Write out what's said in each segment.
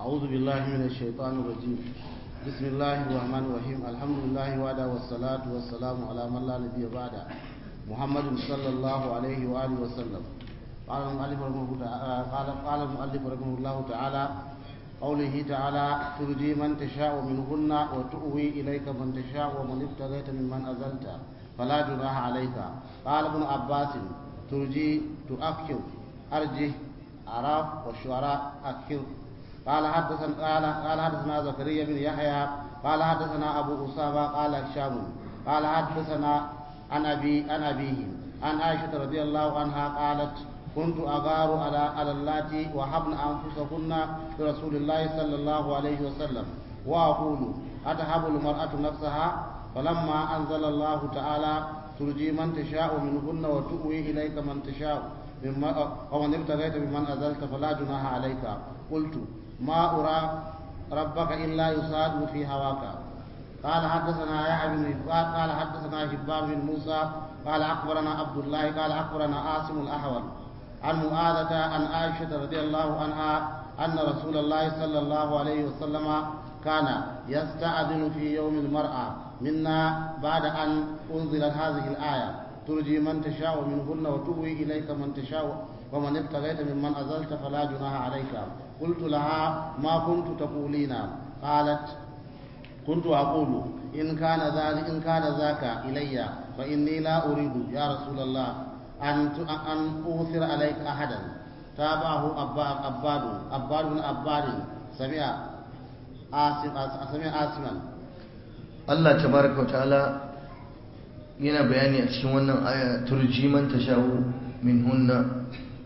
أعوذ بالله من الشيطان الرجيم بسم الله الرحمن الرحيم الحمد لله وعدا والصلاة والسلام على من لا نبي بعده محمد صلى الله عليه وآله وسلم قال المؤلف رحمه تعالى قال قال المؤلف رحمه الله تعالى قوله تعالى ترجي من تشاء منهن وتؤوي إليك من تشاء ومن ابتغيت ممن أزلت فلا جناح عليك قال ابن عباس ترجي تؤخر أرجه أراف والشعراء أكثر قال حدثنا قال قال حدثنا زكريا بن يحيى قال حدثنا أبو أسامة قال هشام قال حدثنا عن أبي عن أبيه عن عائشة رضي الله عنها قالت كنت أغار على على اللاتي وهبن أنفسهن لرسول الله صلى الله عليه وسلم وأقول أتهب المرأة نفسها فلما أنزل الله تعالى ترجي من تشاء منهن وتؤوي إليك من تشاء ومن ابتغيت بمن أزلت فلا جناح عليك قلت ما أرى ربك إلا يصاد في هواك قال حدثنا يحيى بن قال حدثنا هبان بن موسى قال أخبرنا عبد الله قال أخبرنا عاصم الأحول عن معاذة عن عائشة رضي الله عنها أن رسول الله صلى الله عليه وسلم كان يستأذن في يوم المرأة منا بعد أن أنزلت هذه الآية ترجي من تشاء منهن وتؤوي إليك من تشاء ومن ابتغيت ممن أزلت فلا جناح عليك قلت لها ما كنت تقولين قالت كنت أقول إن كان ذلك إن كان ذاك إلي فإني لا أريد يا رسول الله أن أن أوثر عليك أحدا تابعه أباد أباد أباد بن أباد سمع آسم سمع آسما Allah tabaraka wa ta'ala yana bayani a cikin wannan aya turji man tashawu min hunna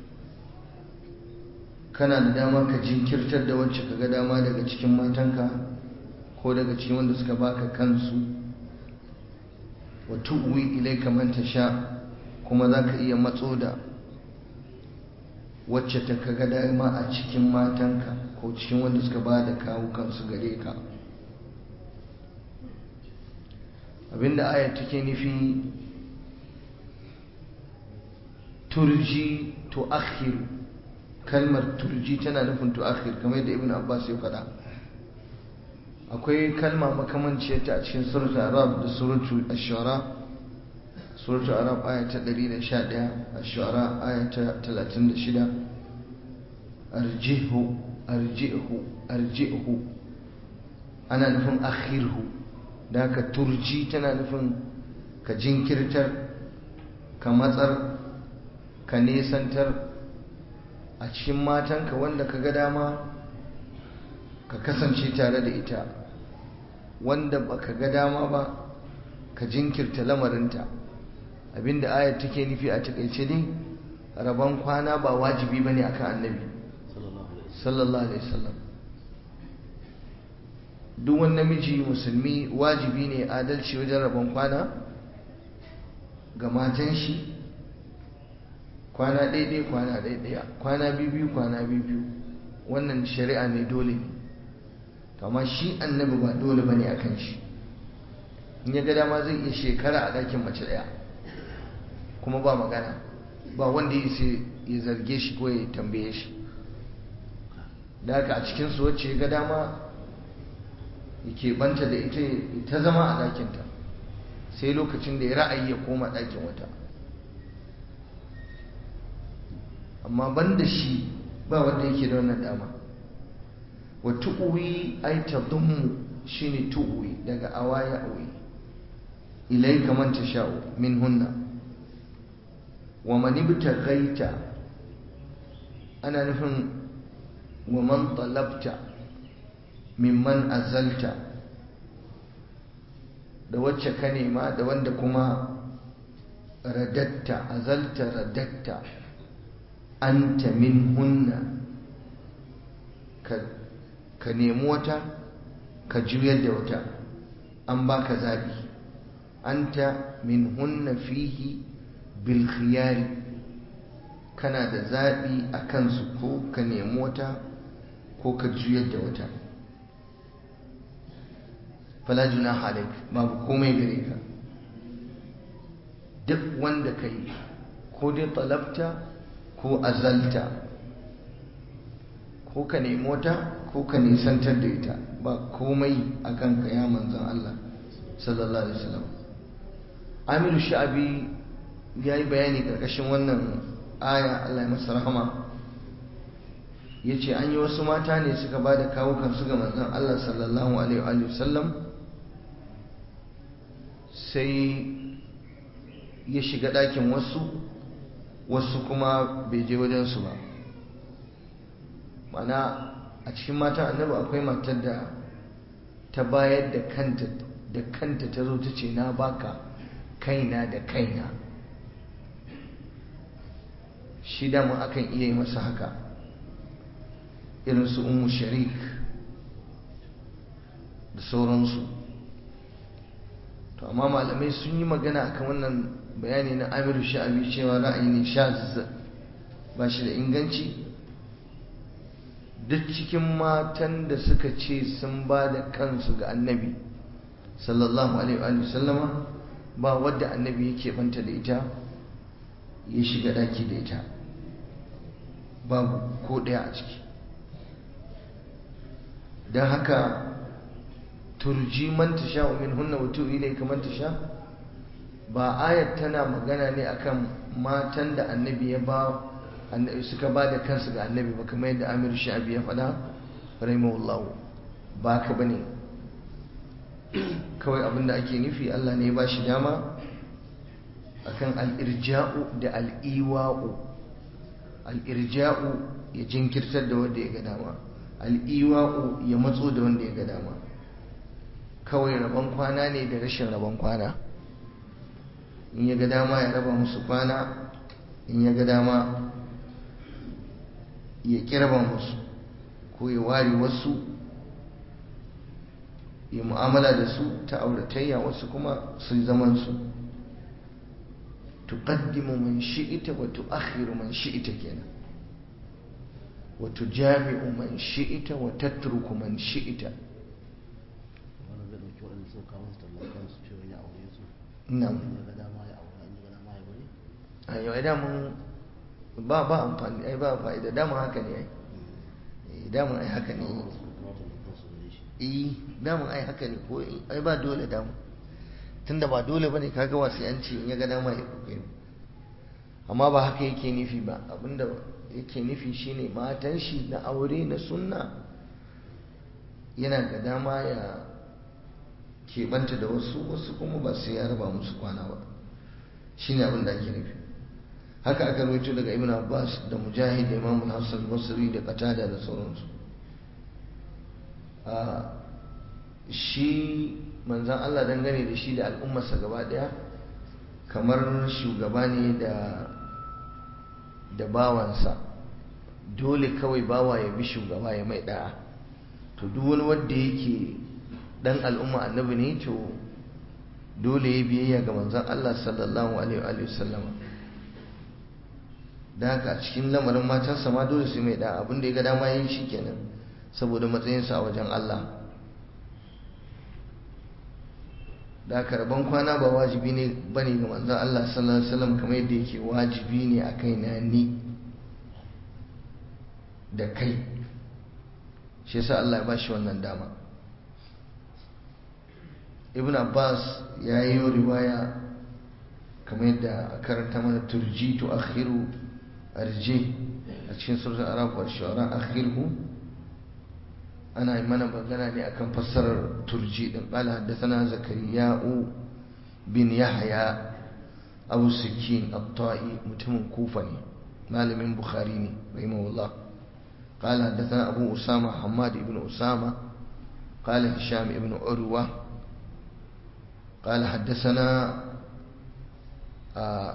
kana da dama ka jinkirtar da wacce kaga dama daga cikin matanka ko daga cikin wanda suka baka kansu wa tu'wi ilayka man tasha kuma zaka iya matso da wacce ta kaga dama a cikin matanka ko cikin wanda suka ba da kawo kansu gare ka abinda ayat take nufi turji tu'akhir kalmar turji tana nufin tu'akhir kamar yadda ibn abbas ya faɗa akwai kalma makamanciyar ta a cikin suratul arab da suratul ash-shu'ara suratul arab aya ta 111 ash-shu'ara aya ta 36 arjihu arjihu arjihu ana nufin akhirhu da ka turji tana nufin ka jinkirtar ka matsar ka nesantar a cikin matanka wanda ka ga dama ka kasance tare da ita wanda ba ka ga dama ba ka jinkirta lamarinta abinda ayat take nufi a takaice dai rabon kwana ba wajibi ba ne akan annabi sallallahu alaihi wasallam duk wani namiji musulmi wajibi ne adalci wajen rabon kwana ga matan shi kwana ɗaiɗai kwana ɗaiɗaya kwana biyu kwana biyu wannan shari'a ne dole ne amma shi annabi ba dole ba ne a kan shi in ya ga dama zai iya shekara a ɗakin mace ɗaya kuma ba magana ba wanda ya sai ya zarge shi ko ya tambaye shi da haka a cikinsu wacce ya ga dama ya banta da ita ta zama a ɗakinta sai lokacin da ya ra'ayi ya koma ɗakin wata amma ban da shi ba wanda yake da wannan dama wa tu'uwi ai tadummu shine tu'uwi daga awaya awi ilayka man tasha'u min hunna wa man ibtaghaita ana nufin wa man talabta mimman azalta da wacce ka nema da wanda kuma radatta azalta radatta anta min hunna ka nemi wata ka juyar da wata an baka zabi anta min hunna fihi bil khiyari kana da zabi a kansu ko ka nemi wata ko ka juyar da wata fala junaha alaik babu komai gare ka duk wanda ka yi ko dai talabta ko azalta ko ka nemi wata ko ka nisantar da ita ba komai a kanka ya manzan Allah sallallahu alaihi wasallam amiru sha'abi ya yi bayani karkashin wannan aya Allah ya masa rahama ya ce an yi wasu mata ne suka ba da kawukansu ga manzan Allah sallallahu alaihi wasallam sai ya shiga ɗakin wasu wasu kuma bai je wajensu ba mana a cikin matan annabi akwai matar da ta bayar da kanta da kanta ta zo ta ce na baka kaina da kaina shi dama akan iya yi masa haka irin su umu sharik da sauransu to amma malamai sun yi magana akan wannan bayani na amiru sha'abi cewa ra'ayi ne shaz ba shi da inganci duk cikin matan da suka ce sun ba da kansu ga annabi sallallahu alaihi wa sallama ba wadda annabi yake banta da ita ya shiga daki da ita babu ko ɗaya a ciki don haka turji man tasha min hunna wa tu'ilai kaman tasha ba ayat tana magana ne akan matan da annabi ya ba suka ba da kansu ga annabi ba kamar yadda amir sha'abi ya faɗa rahimahullahu ba ka bane kawai abinda ake nufi Allah ne ya ba shi dama akan al'irja'u da al'iwa'u al'irja'u ya jinkirtar da wanda ya ga dama al'iwa'u ya matso da wanda ya ga dama kawai rabon kwana ne da rashin rabon kwana in ya ga dama ya raba musu kwana in ya ga dama ya kirba musu ko ya ware wasu ya mu'amala da su ta auratayya wasu kuma su zaman su tuqaddimu man shi'ita wa tu'akhiru man shi'ita kenan wa tujami'u man shi'ita wa tatruku man shi'ita wannan zai dauki waɗanda suka kawo su tallakan su cewa ya aure su na'am in ya ga dama ya aure in ya ga dama ya bari a yau ai damun ba ba amfani ai ba fa'ida damun haka ne ai Eh, damun ai haka ne suka kawo tallakan su gare shi eh damun ai haka ne ko ai ba dole damun tunda ba dole bane kaga wasu yanci in ya ga dama ya kokari amma ba haka yake nufi ba abinda yake nufi shine matan shi na aure na sunna yana ga dama ya keɓanta da wasu wasu kuma ba sai ya raba musu kwana ba shine abin da ake nufi haka aka rawaito daga ibn abbas da mujahid da imam hassan basri da qatada da sauransu a shi manzan allah dangane da shi da al'ummarsa gaba daya kamar shugaba ne da da bawansa dole kawai bawa ya bi shugaba ya mai da'a to duk wani wanda yake dan al'umma annabi ne to dole ya biyayya ga manzan allah sallallahu alaihi wa sallama da haka a cikin lamarin matansa ma dole su mai da abin da ya ga dama yin shi kenan saboda matsayinsa a wajen Allah da haka rabon kwana ba wajibi ne bane ga manzon Allah sallallahu alaihi wasallam kamar yadda yake wajibi ne a kai na ni da kai shi yasa Allah ya bashi wannan dama Ibn Abbas ya yi riwaya kamar yadda a karanta mana turji tu akhiru arje a cikin surat arab wa shu'ara akhirhu ana yi mana magana ne akan fassarar turji din qala haddathana zakariya'u bin yahya abu sikin at-ta'i mutumin kufa ne malamin bukhari ne rahimahullah قال حدثنا أبو أسامة حماد بن أسامة قال هشام بن عروة قال حدثنا آه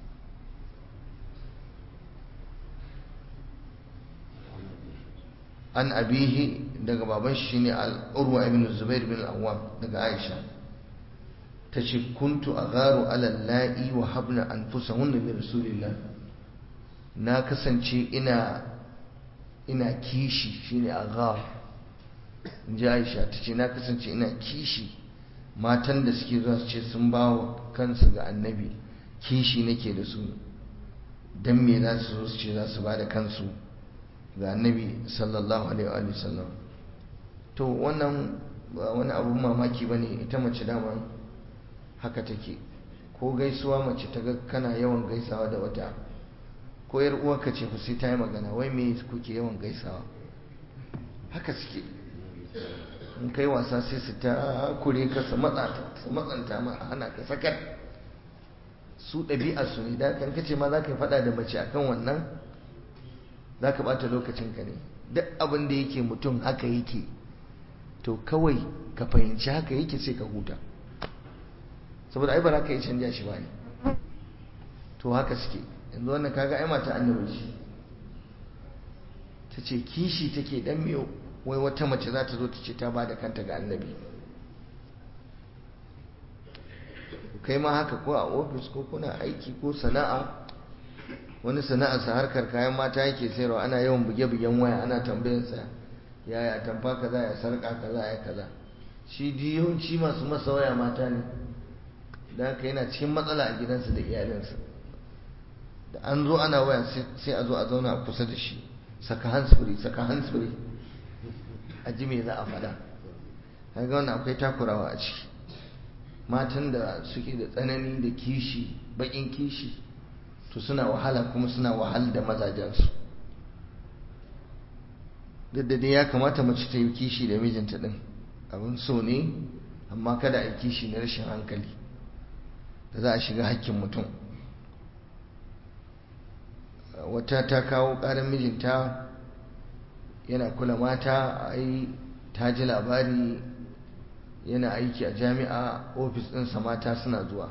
an abihi daga baban shi ne al'urwa ibn zubair bin al'awam daga aisha ta ce kuntu a garo alallahi wa habna an fusa hunna da rasulillah na kasance ina ina kishi shine a garo in ji aisha ta ce na kasance ina kishi matan da suke zuwa su ce sun ba wa kansu ga annabi kishi nake da su don me za su zo su ce za su ba da kansu ga annabi sallallahu alaihi wa sallam to wannan ba wani abun mamaki ba ne ita mace dama haka take ko gaisuwa mace ta ga kana yawan gaisawa da wata ko yar uwarka ce ku sai ta yi magana wai me kuke yawan gaisawa haka suke in kai wasa sai su ta kure ka su matsanta ma hana ka sakar su ɗabi'a su ne da kan kace ma za ka yi faɗa da mace akan wannan za ka ɓata lokacinka ne duk abin da yake mutum haka yake to kawai ka fahimci haka yake sai ka huta saboda ai ba za ka yi canja shi ba ne to haka suke yanzu wannan kaga ai mata annabi ce ta ce kishi take dan miyo wai wata mace za ta zo ta ce ta ba da kanta ga annabi kai ma haka ko a ofis ko kuna aiki ko sana'a wani sana'arsa harkar kayan mata yake sayarwa ana yawan buge-bugen waya ana tambayarsa yaya tamfa kaza ya sarka kaza ya kaza shi yawanci masu masa waya mata ne da haka yana cikin matsala a gidansa da iyalinsa da an zo ana waya sai a zo a zauna a kusa da shi saka hansfuri saka hansfuri a ji me za a faɗa kaga wannan akwai takurawa a ciki matan da suke da tsanani da kishi bakin kishi to suna wahala kuma suna wahal da mazajensu duk da dai ya kamata mace ta yi kishi da mijinta din abin so ne amma kada a yi kishi na rashin hankali da za a shiga hakkin mutum wata ta kawo ƙarar mijinta yana kula mata ai ta ji labari yana aiki a jami'a ofis ɗinsa mata suna zuwa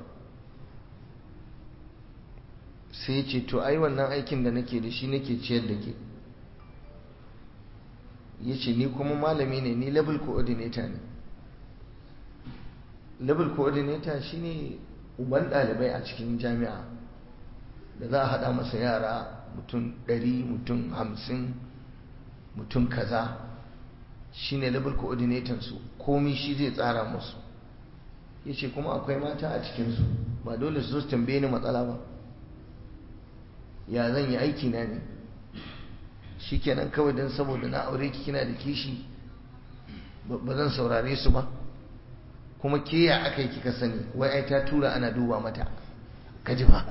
sai ce to ai wannan aikin da nake da shi nake ciyar da ke ya ce ni kuma malami ne ni level coordinator ne level coordinator shine uban ɗalibai a cikin jami'a da za a haɗa masa yara mutum ɗari mutum hamsin mutum kaza shine level coordinator su komi shi zai tsara musu ya ce kuma akwai mata a cikinsu ba dole su zo tambaye ni matsala ba ya zan yi aiki na ne shi kenan kawai don saboda na aure ki kina da kishi ba zan saurare su ba kuma ke ya aka yi kika sani wai ai ta tura ana duba mata kaji ba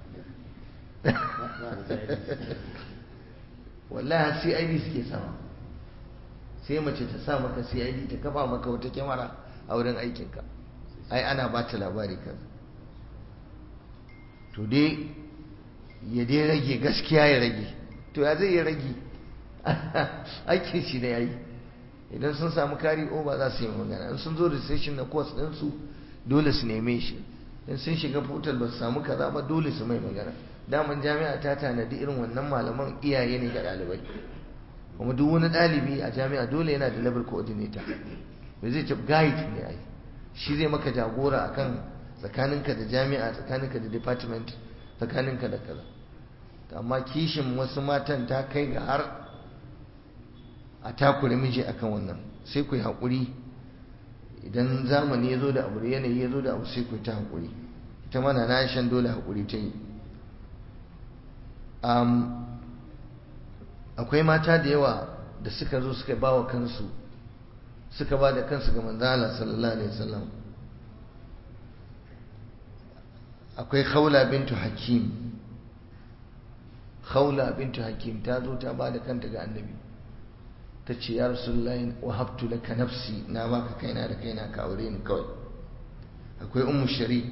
wallahi CID suke sama sai mace ta sa maka CID ta kafa maka wata kyamara a wurin aikinka ai ana ba ta labari kan to dai ya dai rage gaskiya ya rage to ya zai ya rage aikin shi ne ya yi idan sun samu kari over za su yi magana in sun zo recession na course ɗinsu dole su neme shi in sun shiga portal ba su samu kaza ba dole su mai magana daman jami'a ta tanadi irin wannan malaman iyaye ne ga ɗalibai kuma duk wani ɗalibi a jami'a dole yana da level coordinator bai zai ce guide ne ai shi zai maka jagora akan tsakaninka da jami'a tsakaninka da department tsakaninka da kaza amma kishin wasu matan ta kai ga har a takure miji akan wannan sai ku yi haƙuri idan zamani ya zo da abu yanayi ya zo da abu sai ku yi ta haƙuri ita mana na shan dole haƙuri ta yi akwai mata da yawa da suka zo suka ba wa kansu suka ba da kansu ga manzala sallallahu alaihi wasallam akwai khawla bintu hakim khawla bintu hakim ta zo ta ba da kanta ga annabi ta ce ya rasulullahi wahabtu laka nafsi na baka kaina da kaina ka aure ni kawai akwai ummu sharik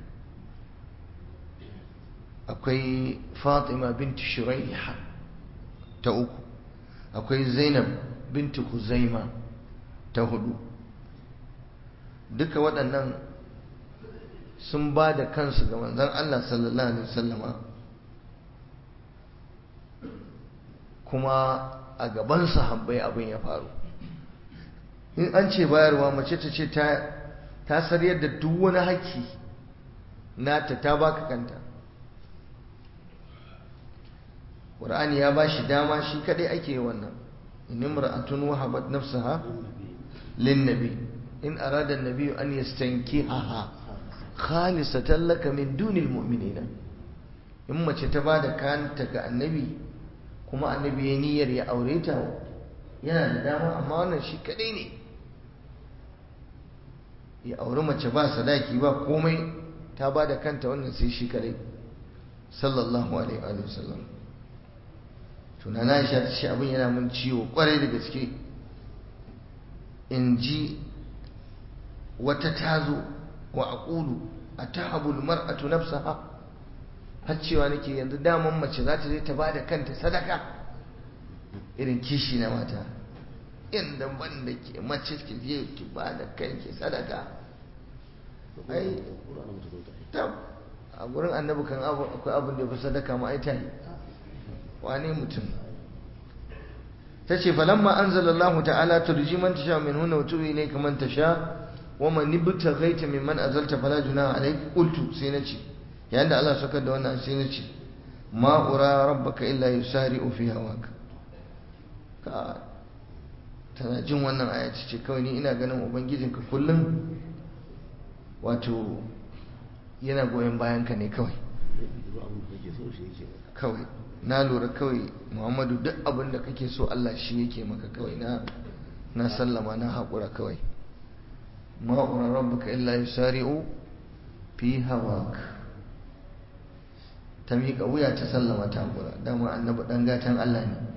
akwai fatima bintu shuraiha ta uku akwai zainab bintu huzaima ta hudu duka waɗannan sun ba da kansu ga manzon Allah sallallahu alaihi wasallama kuma a gaban sahabbai abin ya faru in an ce bayarwa mace ta ce ta sariyar da duk wani haƙƙi nata ta baka kanta ƙur'ani ya ba shi dama shi kadai ake wannan in imra'atun wahabat nafsaha lin nabi in arada an-nabi an yastankihaha khalisatan laka min dunil mu'minina in mace ta bada kanta ga annabi kuma annabi ya niyyar ya aure ta yana da dama amma wannan shi kadai ne ya auri mace ba sadaki ba komai ta ba da kanta wannan sai shi kadai sallallahu alaihi wa sallam tunana Aisha ta ce abin yana mun ciwo kwarai da gaske in ji wata tazo wa aqulu atahabu almar'atu nafsaha har cewa nake yanzu daman mace za ta je ta ba da kanta sadaka irin kishi na mata inda ban da ke mace ki je ki ba da kanki sadaka ai tab a gurin annabi kan akwai abin da ya fi sadaka ma ai tayi wane mutum ta ce falamma anzalallahu ta'ala turji man tasha min hunna wa tuwi ilayka man tasha wa man ibtaghaita mimman azalta fala junaha alayk qultu sai na ce yayin da Allah saka da wannan sai na ce ma ura rabbaka illa yusari'u fi hawaka ka tana jin wannan aya ce kawai ni ina ganin ubangijinka kullum wato yana goyon bayanka ne kawai kawai na lura kawai muhammadu duk abin da kake so Allah shi yake maka kawai na na sallama na haƙura kawai ma'urar rabbuka illa yusari'u fi hawak ta miƙa wuya ta sallama ta haƙura dama annabi ɗan gatan Allah ne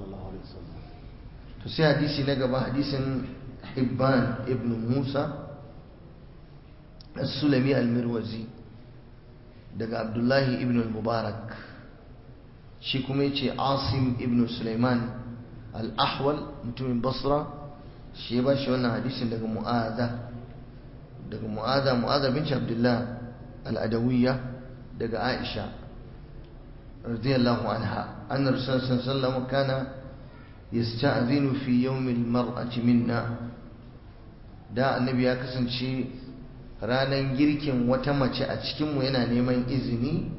to sai hadisi na gaba hadisin Hibban ibn Musa as-Sulami al-Mirwazi daga Abdullahi ibn al-Mubarak shi kuma yace Asim ibn Sulaiman al-Ahwal mutumin Basra shi ya bashi wannan hadisin daga Mu'adha daga Mu'adha Mu'adha binti Abdullah al-Adawiyya daga Aisha radiyallahu anha anna Rasulullah sallallahu alaihi wasallam kana yasta'zinu fi yawmil mar'ati minna da annabi ya kasance ranan girkin wata mace a cikin mu yana neman izini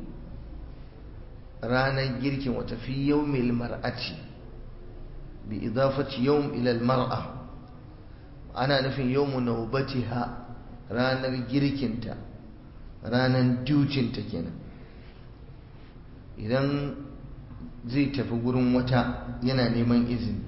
ranan girkin wata fi yawmil mar'ati bi idafati yawm ila al mar'a ana nufin yawmu nawbatiha ranar girkinta ranan dutinta kenan idan zai tafi gurin wata yana neman izini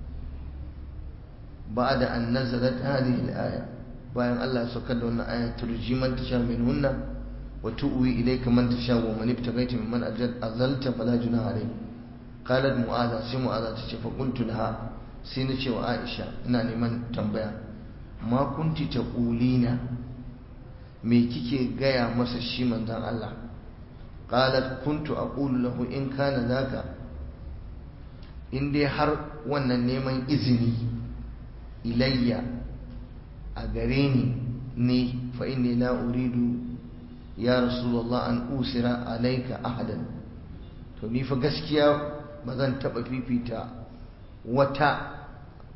ba da an nazalat hadhihi al-aya bayan Allah saukar da wannan aya turji man tasha minhunna wa tu'wi ilayka man tasha wa man ibtaghaita mimman azalta fala junaha alayk qalat mu'adha sai mu'adha tace fa qultu laha sai na ce wa Aisha ina neman tambaya ma kunti taqulina me kike gaya masa shi manzon Allah qalat kuntu aqulu lahu in kana zaka in dai har wannan neman izini ilayya a gare ni ne fa inni la uridu ya rasulullah an usira alayka ahadan to ni fa gaskiya ba zan taba fifita wata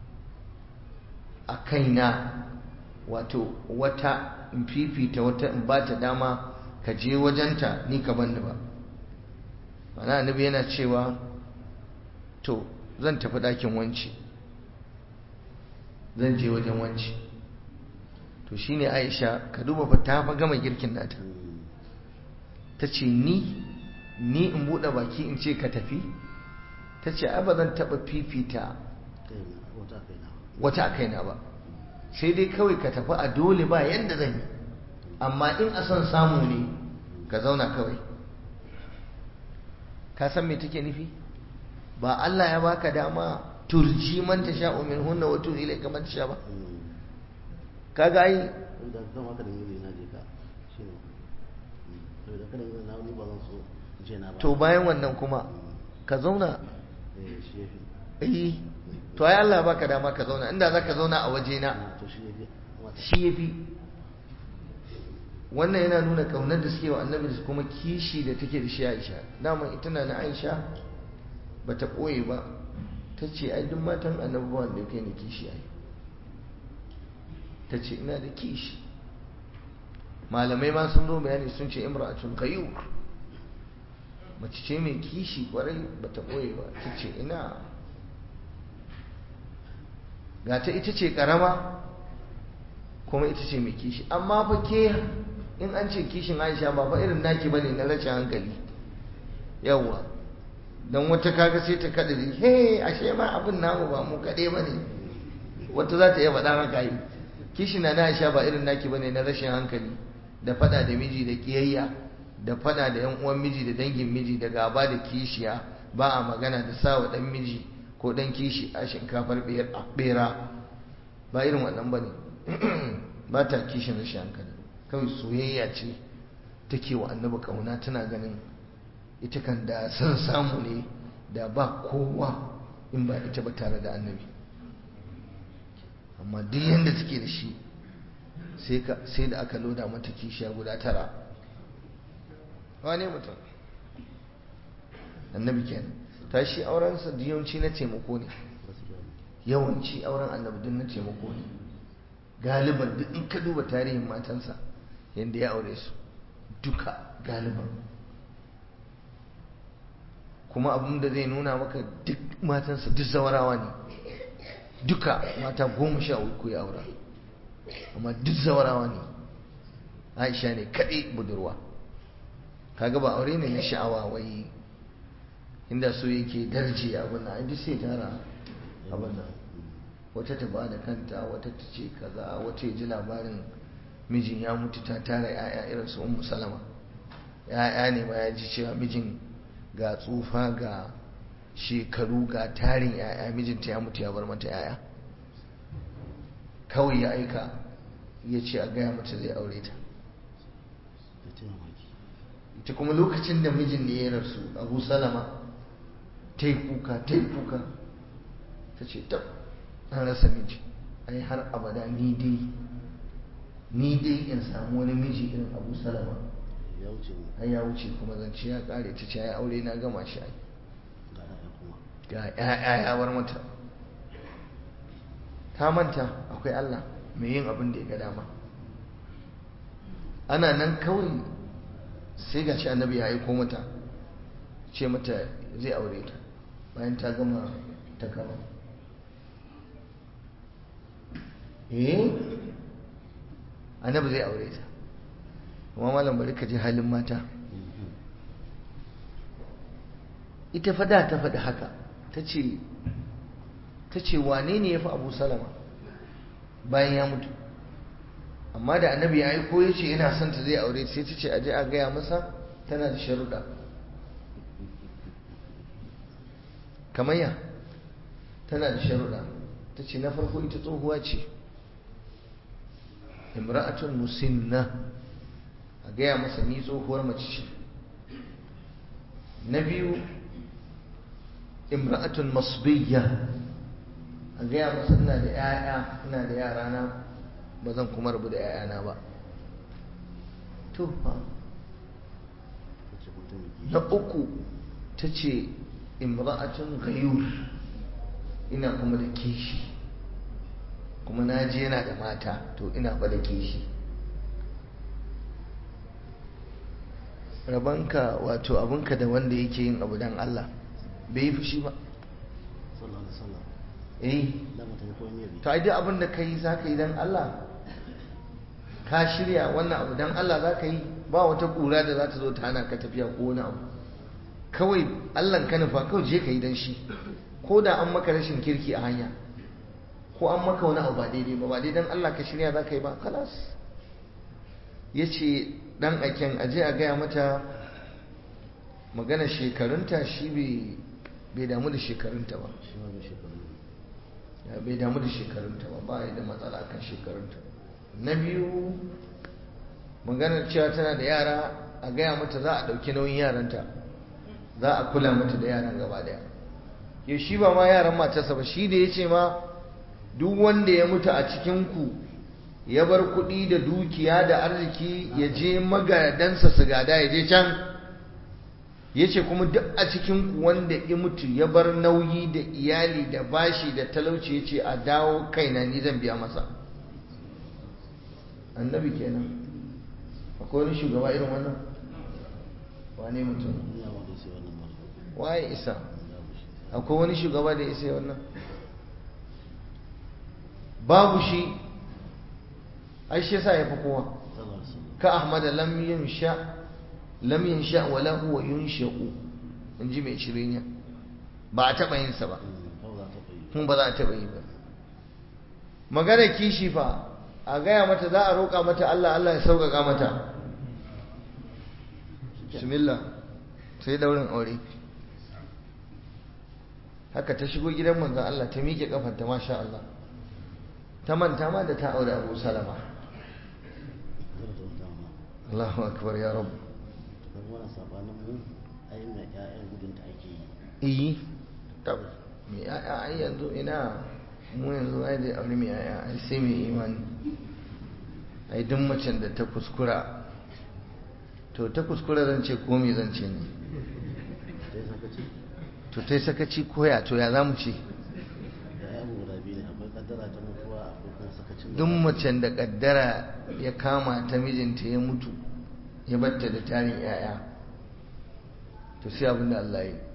a kaina wato wata in fifita wata in ba ta dama ka je wajenta ni ka banni ba mana annabi yana cewa to zan tafi ɗakin wanci zan je wajen wanci to shine aisha ka duba fa ta fa gama girkin nata ta ce ni ni in buɗe baki in ce ka tafi ta ce ai ba zan taɓa fifita wata a kaina ba sai dai kawai ka tafi a dole ba yadda zan yi amma in a son samu ne ka zauna kawai ka san me take nufi ba Allah ya baka dama turji man ta sha min hunna wa tu ilayka man sha ba kaga ai da zan haka da yi na je ka shine to da kada yi na ni ba zan so je na ba to bayan wannan kuma ka zauna eh shi yafi eh to ai Allah ya baka dama ka zauna inda zaka zauna a waje na to shi yafi shi yafi wannan yana nuna kaunar da suke wa annabi da kuma kishi da take da shi Aisha dama ita na na Aisha bata ɓoye ba ta ce ai duk matan annabi ba wanda kai ni kishi ai ta ce ina da kishi malamai ma sun zo bayani sun ce imra'atun qayyur mace ce mai kishi kwarai bata ɓoye ba ta ce ina ga ta ita ce karama kuma ita ce mai kishi amma fa ke in an ce kishin aisha ba fa irin naki bane na rashin hankali yawwa don wata kaga sai ta kada ji he ashe ma abin namu ba mu kaɗai ba ne wata za ta iya faɗa maka yi kishi na na sha ba irin naki bane na rashin hankali da faɗa da miji da ƙiyayya da faɗa da yan uwan miji da dangin miji da gaba da kishiya ba a magana da sawa ɗan miji ko ɗan kishi a shinkafar ɓera ba irin wannan ba ne ba ta kishin rashin hankali kawai soyayya ce take wa annabi ƙauna tana ganin ita kan da san samu ne da ba kowa in ba ita ba tare da annabi amma duk yadda take da shi sai da aka loda mata kishiya guda tara wane mutum annabi kenan ta shi aurensa yawanci na taimako ne yawanci auren annabi duk na taimako ne galiban duk in ka duba tarihin matansa yadda ya aure su duka galiban kuma abin da zai nuna maka duk matansa duk zawarawa ne duka mata goma sha uku ya aura amma duk zawarawa ne aisha ne kaɗai budurwa kaga ba aure ne na sha'awa wai inda so yake darje abin nan duk sai tara abin nan wata ta ba da kanta wata ta ce kaza wata ya ji labarin mijin ya mutu ta tara 'ya'ya irin su ummu salama 'ya'ya ne ma ya ji cewa mijin ga tsufa ga shekaru ga tarin 'ya'ya mijinta ya mutu ya bar mata 'ya'ya kawai ya aika ya ce a gaya mata zai aure ta ita kuma lokacin da mijin ne ya rasu abu salama ta yi kuka ta yi kuka ta ce tab an rasa miji ai har abada ni dai ni dai in samu wani miji irin abu salama ai ya wuce kuma zance ya kare ta ce ya aure na gama shi ai ga ya'ya ya bar mata ta manta akwai Allah mai yin abin da ya ga dama ana nan kawai sai ga shi annabi ya aiko mata ce mata zai aure ta bayan ta gama ta gama eh annabi zai aure ta amma malam bari ka ji halin mata ita fada ta faɗi haka ta ce ta ce wane ne ya fi abu salama bayan ya mutu amma da annabi ya aiko ya ce yana son ta zai aure sai ta ce aje a gaya masa tana da sharuɗa kamar ya tana da sharuɗa ta ce na farko ita tsohuwa ce imra'atun musinna a gaya masa ni tsohuwar mace ce na biyu imra'atun masbiyya a gaya masa ina da 'ya'ya ina da yara na ba zan kuma rabu da 'ya'yana ba to fa na uku ta ce imra'atun gayur ina kuma da kishi kuma na je yana da mata to ina ba da kishi rabanka wato abinka da wanda yake yin abu don Allah bai yi fushi ba eh to ai duk abin da kai za ka yi don Allah ka shirya wannan abu don Allah za ka yi ba wata ƙura da za ta zo ta hana ka tafiya ko wani abu kawai Allah ka nufa kawai je ka yi don shi ko da an maka rashin kirki a hanya ko an maka wani abu ba daidai ba ba daidan Allah ka shirya za ka yi ba kalas ya ce dan aiken aje a gaya mata magana shekarunta shi bai damu da shekarunta ba bai damu da shekarunta ba ba da matsala kan shekarunta na biyu maganar cewa tana da yara a gaya mata za a ɗauki nauyin yaranta za a kula mata da yaran gaba daya ya shi ba ma yaran matarsa ba shi da ya ce ma duk wanda ya mutu a cikinku ya bar kuɗi da dukiya da arziki ya je magadansa su gada ya je can ya ce kuma duk a cikinku wanda ya mutu ya bar nauyi da iyali da bashi da talauci ya ce a dawo kaina ni zan biya masa annabi kenan akwai wani shugaba irin wannan wane mutum waye isa akwai wani shugaba da isa wannan babu shi ai shi yasa yafi kowa ka ahmad lam yunsha lam yunsha wala huwa yunsha'u in ji mai shirinya ba a taɓa yinsa ba kawai za ta bai kuma ba za a taɓa yi ba magana kishi fa a gaya mata za a roƙa mata Allah Allah ya sauƙaƙa mata bismillah sai daurin aure haka ta shigo gidan manzon Allah ta miƙe kafanta masha Allah ta manta ma da ta aure Abu Salama zai da wata ma Allahu akbar ya rabu don wannan sabanin mu ai mai ƴaƴan gudun ta ake yi iyi tab me yaya ai yanzu ina mu yanzu ai da aure me yaya ai sai me imani ai duk macen da ta kuskura to ta kuskura zan ce ko me zan ce ne sai sakaci to tai sakaci koya to ya zamu ce da ƴaƴan guda biyu ne akwai kaddara ta mutuwa akwai kuma sakacin da duk macen da kaddara ya kama ta mijinta ya mutu ya batta da tarin yaya to sai abin da Allah ya yi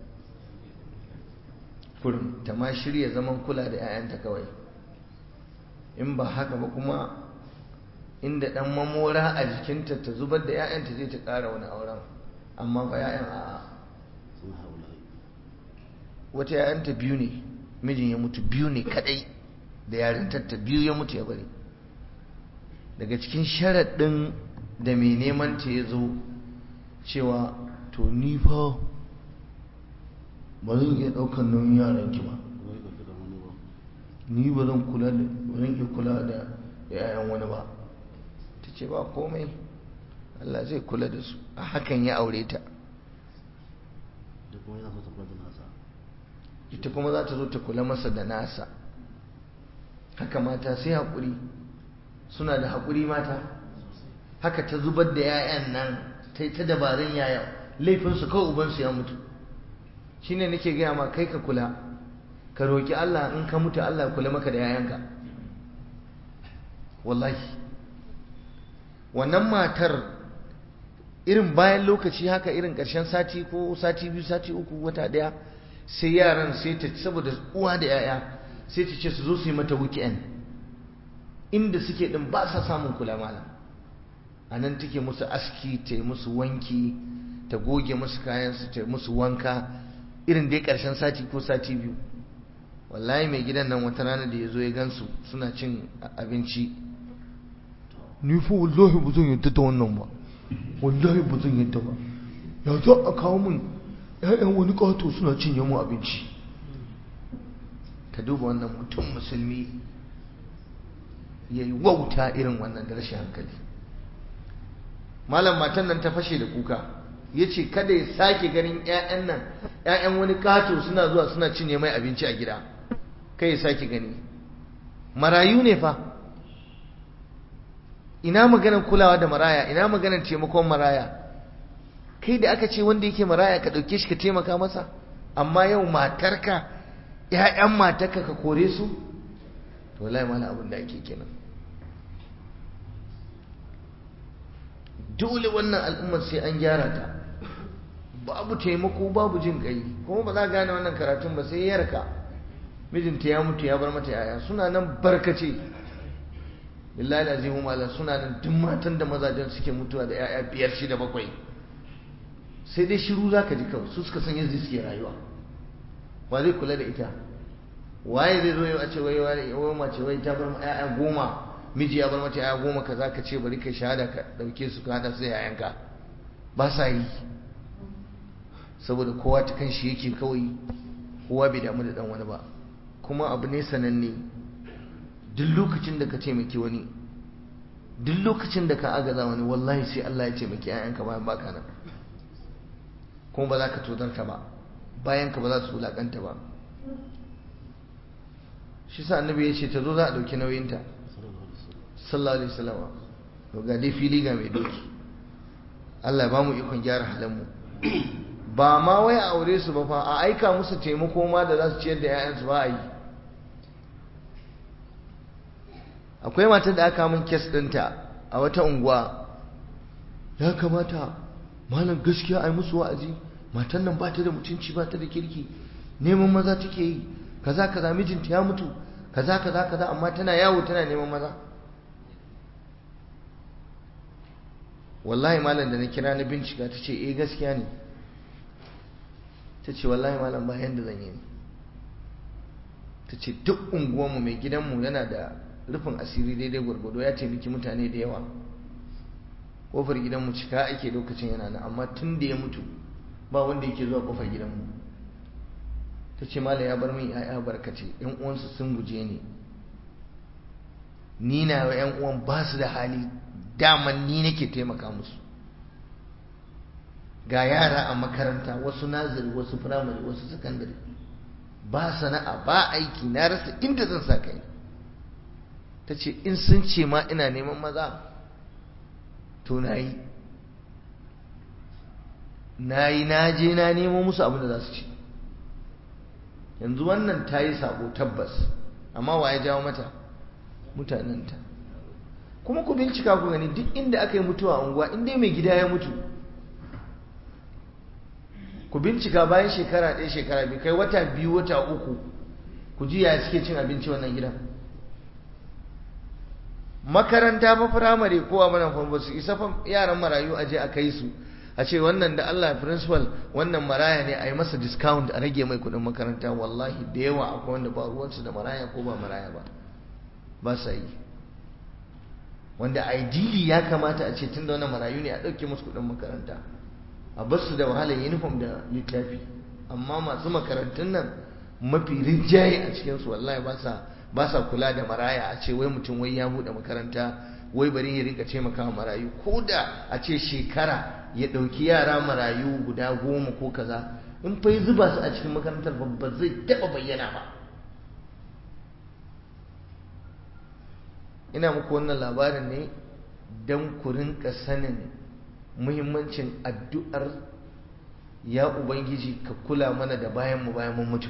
kurum ta ma shirya zaman kula da 'ya'yanta kawai in ba haka ba kuma inda dan mamora a jikinta ta zubar da 'ya'yanta zai ta ƙara wani auren amma ba 'ya'yan a sun haula wata 'ya'yanta biyu ne mijin ya mutu biyu ne kadai da yarintarta biyu ya mutu ya bari daga cikin sharaɗin da mai neman ta ya zo cewa to ni fa ba zan iya ɗaukar nauyin yaranki ba kuma yi ɗauki da wani ba ni ba zan kula da ba zan iya kula da yayan wani ba ta ce ba komai Allah zai kula da su a hakan ya aure ta da kuma yana so ta kula da nasa ita kuma za ta zo ta kula masa da nasa haka mata sai haƙuri suna da haƙuri mata haka ta zubar da 'ya'yan nan ta yi ta dabarun yaya laifinsu kawai ubansu ya mutu shi ne nake gaya ma kai ka kula ka roƙi Allah in ka mutu Allah ya kula maka da 'ya'yanka wallahi wannan matar irin bayan lokaci haka irin ƙarshen sati ko sati biyu sati uku wata ɗaya sai yaran sai ta saboda uwa da 'ya'ya sai ta ce su zo su yi mata weekend inda suke din ba sa samun kula malam a nan take musu aski ta yi musu wanki ta goge musu kayansu ta yi musu wanka irin dai ƙarshen sati ko sati biyu wallahi mai gidan nan wata rana da ya zo ya gansu suna cin abinci ni fa wallahi ba zan yadda da wannan ba wallahi ba zan yadda ba ya za a kawo min 'ya'yan wani ƙato suna cinye mu abinci ka duba wannan mutum musulmi ya yi wauta irin wannan da rashin hankali malam matan nan ta fashe da kuka ya ce kada ya sake ganin 'ya'yan nan 'ya'yan wani kato suna zuwa suna cinye mai abinci a gida kai ya sake gani marayu ne fa ina maganar kulawa da maraya ina maganar taimakon maraya kai da aka ce wanda yake maraya ka ɗauke shi ka taimaka masa amma yau matarka ‘ya'yan matarka ka kore su to wallahi mana abin da ake kenan dole wannan al'ummar sai an gyara ta babu taimako babu jin kai kuma ba za gane wannan karatun ba sai yarka mijinta ya mutu ya bar mata yaya suna nan barkace billahi azimu malam suna nan duk matan da mazajen suke mutuwa da yaya biyar shida bakwai sai dai shiru zaka ji kawai su suka san yadda suke rayuwa wa zai kula da ita waye zai zo yau a ce wai wai mace wai ta bar yaya goma miji ya bar mata yaya goma kaza ka ce bari ka shahada ka dauke su ka hada su da yayanka ba sa yi saboda kowa ta kan shi yake kawai kowa bai damu da dan wani ba kuma abu ne sananne duk lokacin da ka taimaki wani duk lokacin da ka agaza wani wallahi sai Allah ya taimaki yayanka bayan baka nan kuma ba za ka tozarta ba bayan ka ba za su wulakanta ba shi sa annabi ya ce ta zo za a ɗauki nauyinta sallallahu alaihi wasallam to ga dai fili ga mai doki Allah ba mu ikon gyara halanmu ba ma wai a aure su ba fa a aika musu taimako ma da za su ciyar da 'ya'yansu ba a yi akwai matar da aka min kes ɗinta a wata unguwa ya kamata malam gaskiya a yi musu wa'azi matan nan ba ta da mutunci ba ta da kirki neman maza take yi kaza kaza mijinta ya mutu kaza kaza kaza amma tana yawo tana neman maza wallahi malam da na kira na bincika ta ce eh gaskiya ne ta ce wallahi malam ba yanda zan yi ne ta ce duk unguwanmu mai gidanmu yana da rufin asiri daidai gwargwado ya taimaki mutane da yawa kofar gidanmu cika ake lokacin yana nan amma tun da ya mutu ba wanda yake zuwa kofar gidanmu ta ce malam ya bar min ya'ya barkace yan uwansu sun guje ni ni na wa yan uwan ba su da hali daman ni nake taimaka musu ga yara a makaranta wasu nazari wasu firamare wasu sakandare ba sana'a ba aiki na rasa inda zan sa kai ta ce in sun ce ma ina neman maza to na yi na yi na je na nemo musu abin da za su ci yanzu wannan ta yi sabo tabbas amma wa ya jawo mata mutanenta kuma ku bincika ku gani duk inda aka yi mutuwa a unguwa inda mai gida ya mutu ku bincika bayan shekara ɗaya shekara biyu kai wata biyu wata uku ku ji ya suke cin abinci wannan gidan makaranta fa firamare ko a mana fa su isa fa yaran marayu aje a kai su a ce wannan da Allah principal wannan maraya ne a yi masa discount a rage mai kuɗin makaranta wallahi da yawa akwai wanda ba ruwansu da maraya ko ba maraya ba ba sa yi wanda ideally ya kamata a ce tun da wannan marayu ne a ɗauke musu kuɗin makaranta a basu da wahalar uniform da littafi amma masu makarantun nan mafi rinjaye a cikinsu wallahi ba sa ba sa kula da maraya a ce wai mutum wai ya buɗe makaranta wai bari ya rinka taimaka marayu ko da a ce shekara ya ɗauki yara marayu guda goma ko kaza in fa zuba su a cikin makarantar ba zai taɓa bayyana ba ina muku wannan labarin ne don ku rinka sanin muhimmancin addu'ar ya ubangiji ka kula mana da bayan mu bayan mun mutu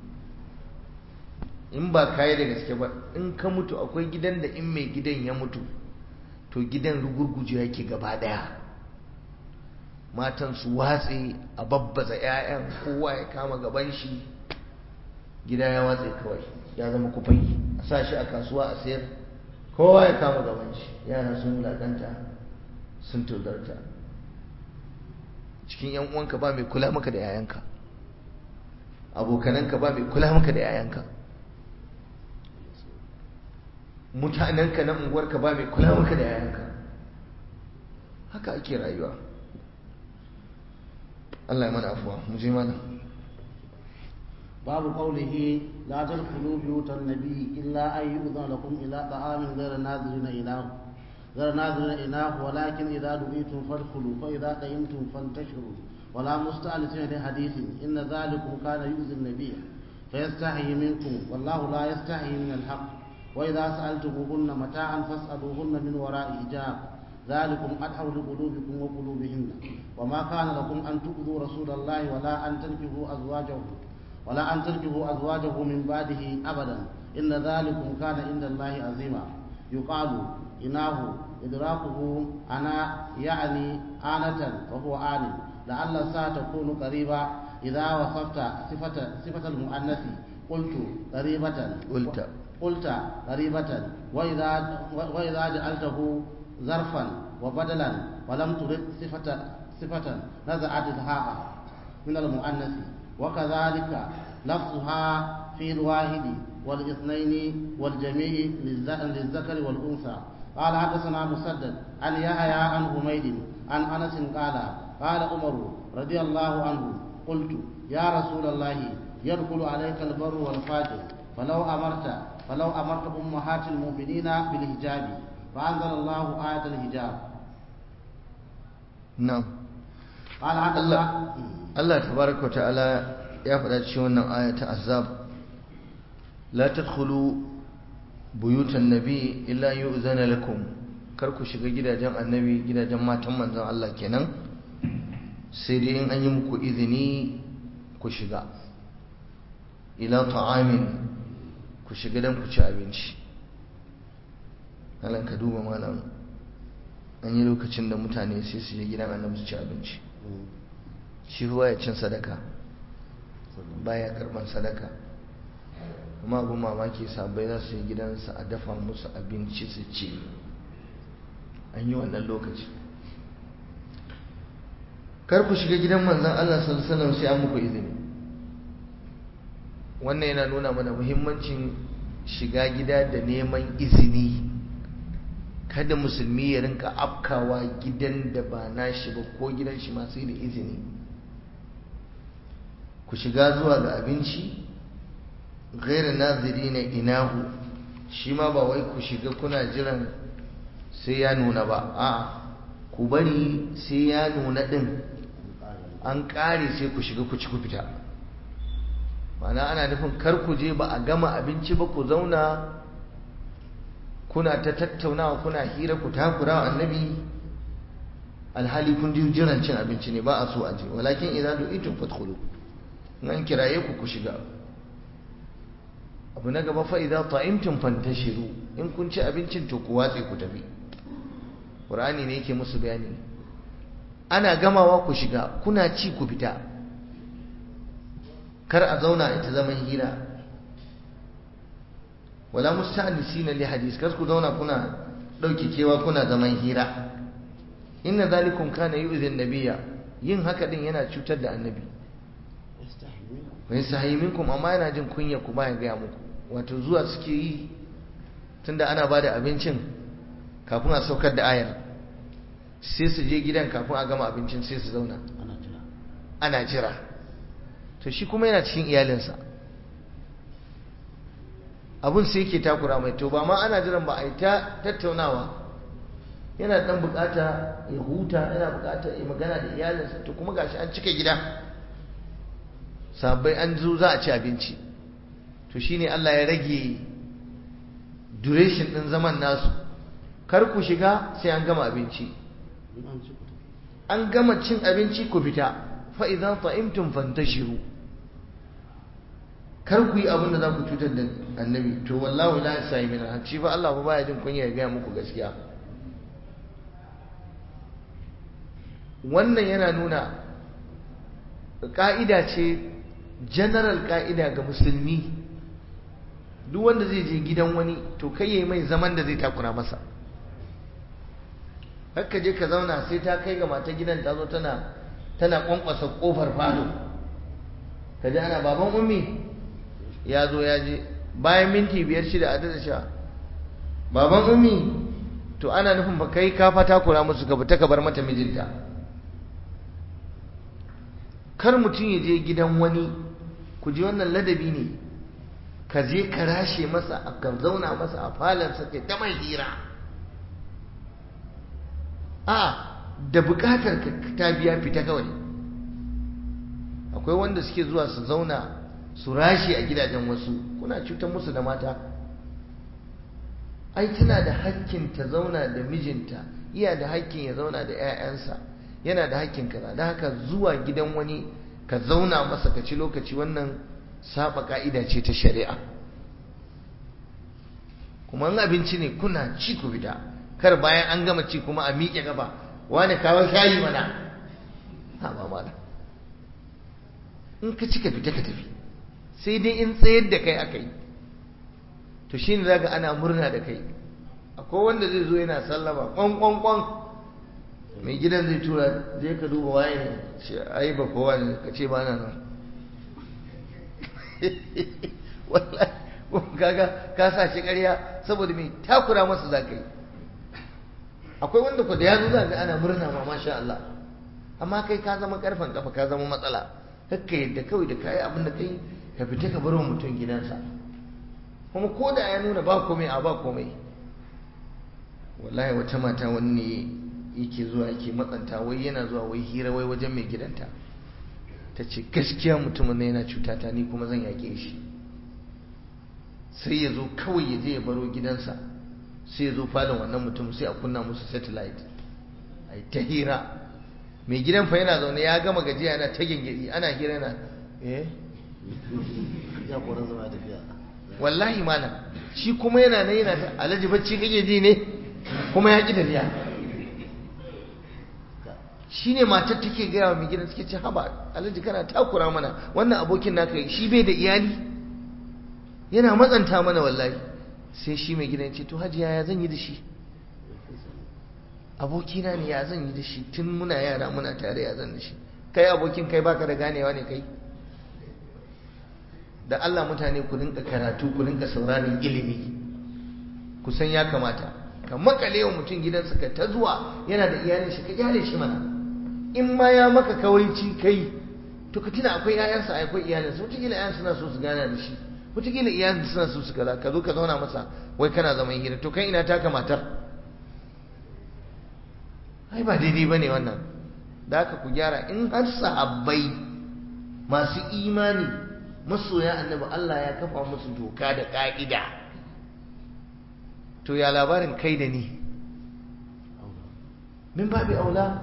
in ba kayi da gaske ba in ka mutu akwai gidan da in mai gidan ya mutu to gidan rugurguje yake gaba daya matan su watse a babbaza 'ya'yan kowa ya kama gaban shi gida ya watse kawai ya zama kufai a sa shi a kasuwa a sayar kowa ya kama gaban shi yara sun wulaƙanta sun tozarta cikin yan uwanka ba mai kula maka da yayanka abokananka ba mai kula maka da yayanka mutanenka na unguwarka ba mai kula maka da yayanka haka ake rayuwa Allah ya mana afuwa mu je mana باب قوله لا تدخلوا بيوت النبي إلا أن يؤذن لكم إلى طعام غير ناظرين إله غير ناظرين إله ولكن إذا دعيتم فادخلوا فإذا قيمتم فانتشروا ولا مستأنسين لحديث إن ذلكم كان يؤذي النبي فيستحي منكم والله لا يستحي من الحق وإذا سألتموهن متاعا فاسألوهن من وراء حجاب ذلكم أدعو لقلوبكم وقلوبهن وما كان لكم أن تؤذوا رسول الله ولا أن تنكحوا أزواجه ولا أن تنكحوا أزواجه من بعده أبدا إن ذلكم كان عند الله عظيما يقال إناه إدراكه أنا يعني آنة وهو آن لعل الساعة تكون قريبة إذا وصفت صفة صفة المؤنث قلت قريبة قلت قلت قريبة وإذا وإذا جعلته ظرفا وبدلا ولم ترد صفة صفة نزعت الهاء من المؤنث وكذلك لفظها في الواحد والاثنين والجميع للذكر والأنثى قال حدثنا مسدد عن يحيى عن حميد عن أنس قال قال عمر رضي الله عنه قلت يا رسول الله يدخل عليك البر والفاجر فلو أمرت فلو أمرت أمهات المؤمنين بالحجاب فأنزل الله آية الحجاب na'am قال حدثنا Allah Allah tabaraka wa ta'ala ya faɗa cikin wannan aya ta azab la tadkhulu buyutan nabi illa yu'zana lakum kar ku shiga gidajen annabi gidajen matan manzon Allah kenan sai dai in an yi muku izini ku shiga ila ta'amin ku shiga dan ku ci abinci halan ka duba malam an yi lokacin da mutane sai su je gidan annabi su ci abinci shi ruwa ya cin sadaka baya karban sadaka kuma abin mamaki sabai za su yi gidansa a dafa musu abinci su ci an yi wannan lokaci kar ku shiga gidan manzan Allah sallallahu alaihi wasallam sai an muku izini wannan yana nuna mana muhimmancin shiga gida da neman izini kada musulmi ya rinka afkawa gidan da ba nashi ba ko gidan shi ma sai da izini ku shiga zuwa ga abinci gairu naziri na inahu shi ma ba wai ku shiga kuna jiran sai ya nuna ba a ku bari sai ya nuna din an ƙare sai ku shiga ku ci ku fita mana ana nufin kar ku je ba a gama abinci ba ku zauna kuna ta tattaunawa kuna hira ku takura wa annabi alhali kun ji jiran cin abinci ne ba a so a je walakin idan du'itum fadkhulu nan kiraye ku ku shiga abu na gaba fa idan ta'imtum fantashiru in kun ci abincin to ku watse ku tafi qur'ani ne yake musu bayani ana gamawa ku shiga kuna ci ku fita kar a zauna ita zaman hira wala musta'nisina li hadis kar ku zauna kuna dauke kewa kuna zaman hira inna zalikum kana yu'dhi an-nabiyya yin haka din yana cutar da annabi wa yastahi minkum amma yana jin kunya ku ba ya ga muku wato zuwa suke yi tunda ana bada abincin kafin a saukar da ayar sai su je gidan kafin a gama abincin sai su zauna ana jira to shi kuma yana cikin iyalinsa abun sai yake takura mai to ba ma ana jiran ba a yi ta tattaunawa yana dan bukata ya huta yana bukata ya magana da iyalinsa to kuma gashi an cika gida sabai an zo za a ci abinci to shine Allah ya rage duration din zaman nasu kar ku shiga sai an gama abinci an gama cin abinci ku fita fa idan ta'imtum fantashiru kar ku yi abin da za ku cutar da annabi to wallahu la yasai min shi fa Allah ba baya jin kunya ya gaya muku gaskiya wannan yana nuna ka'ida ce general ka'ida ga musulmi duk wanda zai je gidan wani to kai yayi mai zaman da zai takura masa haka je ka zauna sai ta kai ga mata gidan ta zo tana tana kwankwasa kofar falo ka ji ana baban ummi ya zo ya je bayan minti biyar shida a da sha baban ummi to ana nufin ba kai ka fata kura musu ka fita ka bar mata mijinta kar mutum ya je gidan wani ku ji wannan ladabi ne ka je ka rashe masa ka zauna masa a falansa ke ta mai hira a da bukatar ka ta biya fita kawai akwai wanda suke zuwa su zauna su rashe a gidajen wasu kuna cutar musu da mata ai tana da hakkin ta zauna da mijinta iya da hakkin ya zauna da 'ya'yansa yana da hakkin kaza da haka zuwa gidan wani ka zauna masa ka ci lokaci wannan saba ka'ida ce ta shari'a kuma in abinci ne kuna ci ku fita kar bayan an gama ci kuma a miƙe gaba wani kawo shayi mana ha ba mala in ka ci ka fita ka tafi sai dai in tsayar da kai aka yi to shi ne zaga ana murna da kai akwai wanda zai zo yana sallama kwan kwan kwan mai gidan zai tura zai ka duba waye ne ce ai ba kowa ne ka ce ba na nan wallahi kaga ka sa shi ƙarya saboda mai takura masa za ka yi akwai wanda ku da ya zo za ga ana murna ma masha Allah amma kai ka zama karfan kafa ka zama matsala kakka yadda kawai da kayi abin da kai ka fita ka bar wa mutum gidansa kuma ko da ya nuna ba komai a ba komai wallahi wata mata wani ne yake zuwa yake matsanta wai yana zuwa wai hira wai wajen mai gidanta ta ce gaskiya mutumin na yana cutata ni kuma zan yaƙe shi sai ya zo kawai ya je ya baro gidansa sai ya zo falon wannan mutum sai a kunna musu satellite a yi ta hira mai gidan fa yana zaune ya gama gajiya yana ta gingiri ana hira yana eh ya koran zama tafiya wallahi malam shi kuma yana nan yana ta alhaji bacci kake ji ne kuma ya ki tafiya shi ne matar take gaya wa mai gidan suke ce haba alhaji kana takura mana wannan abokin naka shi bai da iyali yana matsanta mana wallahi sai shi mai gidan ce to hajiya ya zan yi da shi abokina ne ya zan yi da shi tun muna yara muna tare ya zan da shi kai abokin kai baka da ganewa ne kai da Allah mutane ku rinka karatu ku rinka sauraron ilimi ku san ya kamata ka makale wa mutum gidansa ka ta zuwa yana da iyalin shi ka kyale shi mana in ma ya maka kawaici kai to ka tuna akwai ƴaƴansa akwai iyalinsa wataƙila ƴaƴan suna so su gana da shi wataƙila iyalin suna so su kaza ka zo ka zauna masa wai kana zaman hira to kai ina taka matar ai ba daidai bane wannan da haka ku gyara in har sahabbai masu imani masoya annabi Allah ya kafa musu doka da ka'ida to ya labarin kai da ni min babi aula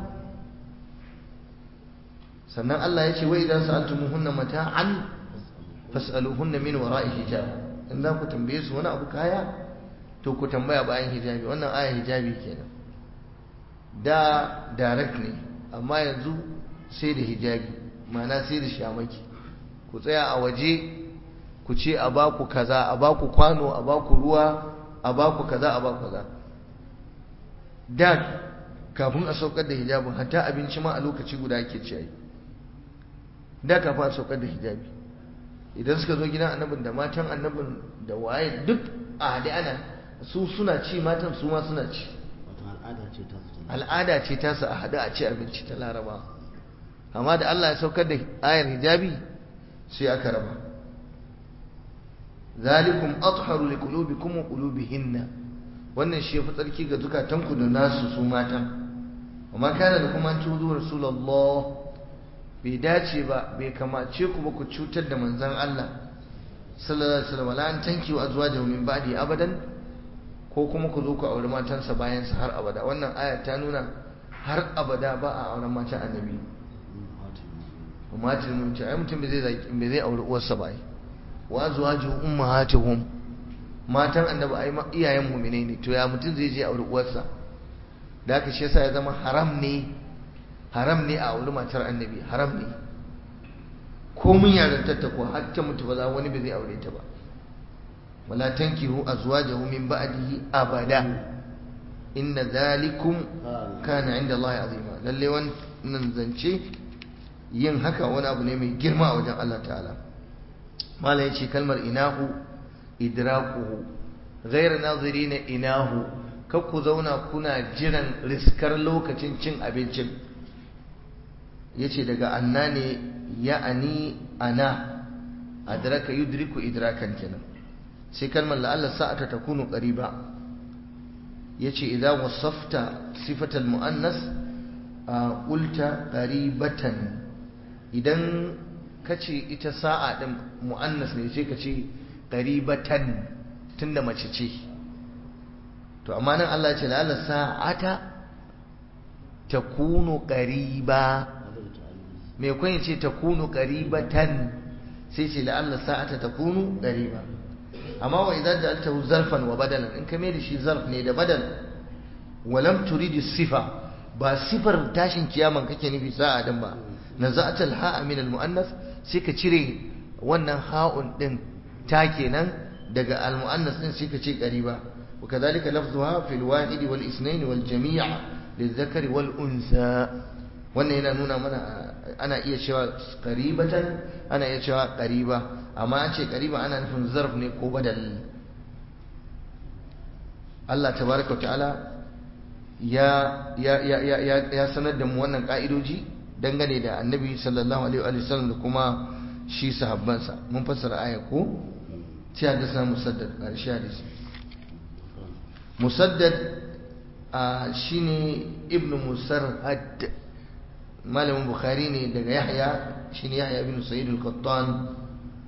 sannan Allah ya ce wa idan sa'altumuhunna mata'an fas'aluhunna min wara'i hijab in za ku tambaye su wani abu kaya to ku tambaya bayan hijabi wannan aya hijabi kenan da direct ne amma yanzu sai da hijabi ma'ana sai da shamaki ku tsaya a waje ku ce a ba ku kaza a ba ku kwano a ba ku ruwa a ba ku kaza a ba ku kaza da kafin a saukar da hijabin hatta abinci ma a lokaci guda ake ci da kafin a saukar da hijabi idan suka zo gidan annabin da matan annabin da waye duk a haɗe ana su suna ci matan su ma suna ci al'ada ce ta su a haɗu a ci abinci ta laraba amma da Allah ya saukar da ayar hijabi sai aka raba zalikum atharu liqulubikum wa qulubihinna wannan shi yafi tsarki ga zukatanku da nasu su matan amma kana da kuma tuzu rasulullah bai dace ba bai kamace ku ba ku cutar da manzon Allah sallallahu alaihi wasallam la an tanki wa azwajahu min ba'di abadan ko kuma ku zo ku auri matansa bayan sa har abada wannan aya ta nuna har abada ba a auren matan annabi umatul mutum ai mutum bai zai bai zai auri uwarsa ba ai wa azwaju ummahatuhum matan annabi ai iyayen mu'mine ne to ya mutum zai je auri uwarsa da haka shi yasa ya zama haram ne haram ne a auri matar annabi haram ne ko mun yarantar ta ko har ta mutu ba za wani bai zai aure ta ba wala tankihu azwajahu min ba'dihi abada inna dhalikum kana inda Allah azima lalle wannan zance yin haka wani abu ne mai girma a wajen Allah ta'ala mala yace kalmar inahu idrakuhu ghayr nazirina inahu kar ku zauna kuna jiran riskar lokacin cin abincin yace daga anna ne ya'ani ana adraka yudriku idrakan kenan sai kalmar la'alla sa'ata takunu qariba yace idan wasafta sifatal muannas qulta qaribatan idan kace ita sa'a din muannas ne sai kace qaribatan tunda mace ce to amma nan Allah ya ce la'alla sa'ata takunu qariba me kun yace takunu qaribatan sai ce la'alla sa'ata takunu qariba amma wa idan ja'altahu zarfan wa badalan in ka mai da shi zarf ne da badal walam turidi sifa ba sifar tashin kiyaman kake nufi sa'a din ba naza'at al-ha'a min al-mu'annas sai ka cire wannan ha'un din ta kenan daga al-mu'annas din sai ka ce qariba wa kadhalika lafzuha fil wahid wal ithnain wal jami' lidhakari wal unsa wannan yana nuna mana ana iya cewa qaribatan ana iya cewa qariba amma an ce qariba ana nufin zarf ne ko badal Allah tabaraka wa ta'ala ya ya ya ya ya sanar da mu wannan ka'idoji dangane da Annabi sallallahu alaihi wa sallam da kuma shi sahabbansa mun fassara aya ko sai hadisa musaddad ƙarshe hadisi musaddad shine ibnu musarhad malamin bukhari ne daga yahya shine yahya ibn sa'id al-qattan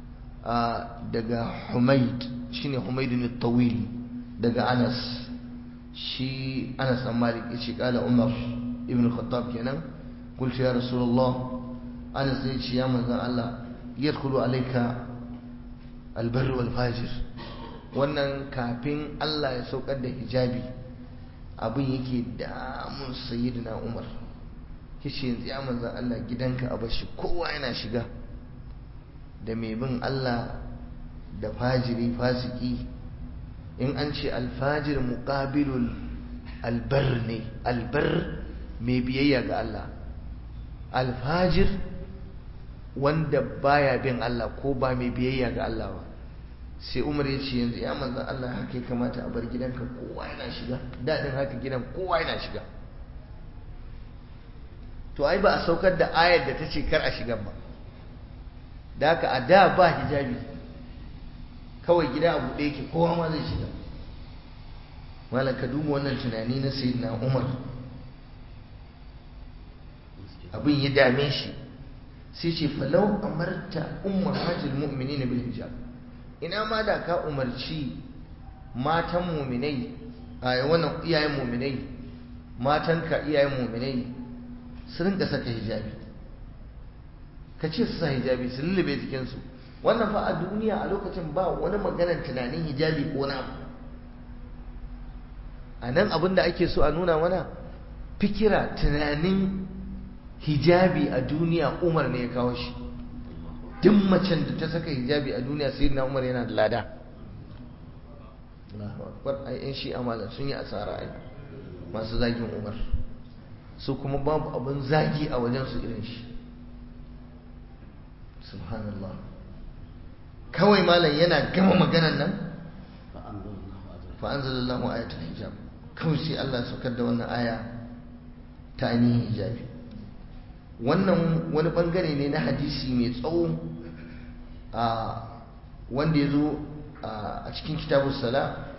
daga humayd shine humayd al-tawil daga anas shi anas an malik yace kala umar ibn al-khattab kenan قلت يا رسول الله أنا زيد يا من الله يدخل عليك البر والفاجر wannan kafin Allah ya saukar da hijabi abin yake damun sayyidina Umar kishi yanzu ya manzan Allah gidanka a bashi kowa yana shiga da mai bin Allah da fajiri fasiki in an ce alfajir muqabilul albar ne albar mai biyayya ga Allah alfajir wanda baya bin Allah ko ba mai biyayya ga Allah ba sai umar ya ce yanzu ya manzan Allah haka ya kamata a bar gidanka kowa yana shiga daɗin haka gidan kowa yana shiga to ai ba a saukar da ayar da ta ce kar a shigan ba da haka a da ba hijabi kawai gida a buɗe yake kowa ma zai shiga malam ka duba wannan tunani na sayyidina umar abin ya dame shi sai ce falau amarta ummar hajjil mu'minina bil hijab ina ma da ka umarci matan muminai a wannan iyayen muminai matanka iyayen muminai su rinka saka hijabi ka ce su sa hijabi su lullube jikinsu wannan fa a duniya a lokacin ba wani maganar tunanin hijabi ko na a nan abin da ake so a nuna mana fikira tunanin hijabi a duniya umar ne ya kawo shi duk macen da ta saka hijabi a duniya sai na umar yana da lada Allahu akbar ai yan shi amala sun yi asara ai masu zagin umar su kuma babu abin zagi a wajen su irin shi subhanallah kawai malam yana gama maganan nan fa anzalallahu ayatul hijab kawai sai Allah saukar da wannan aya ta ainihin hijabi wannan wani bangare ne na hadisi mai tsawo a wanda ya zo a cikin kitabun sala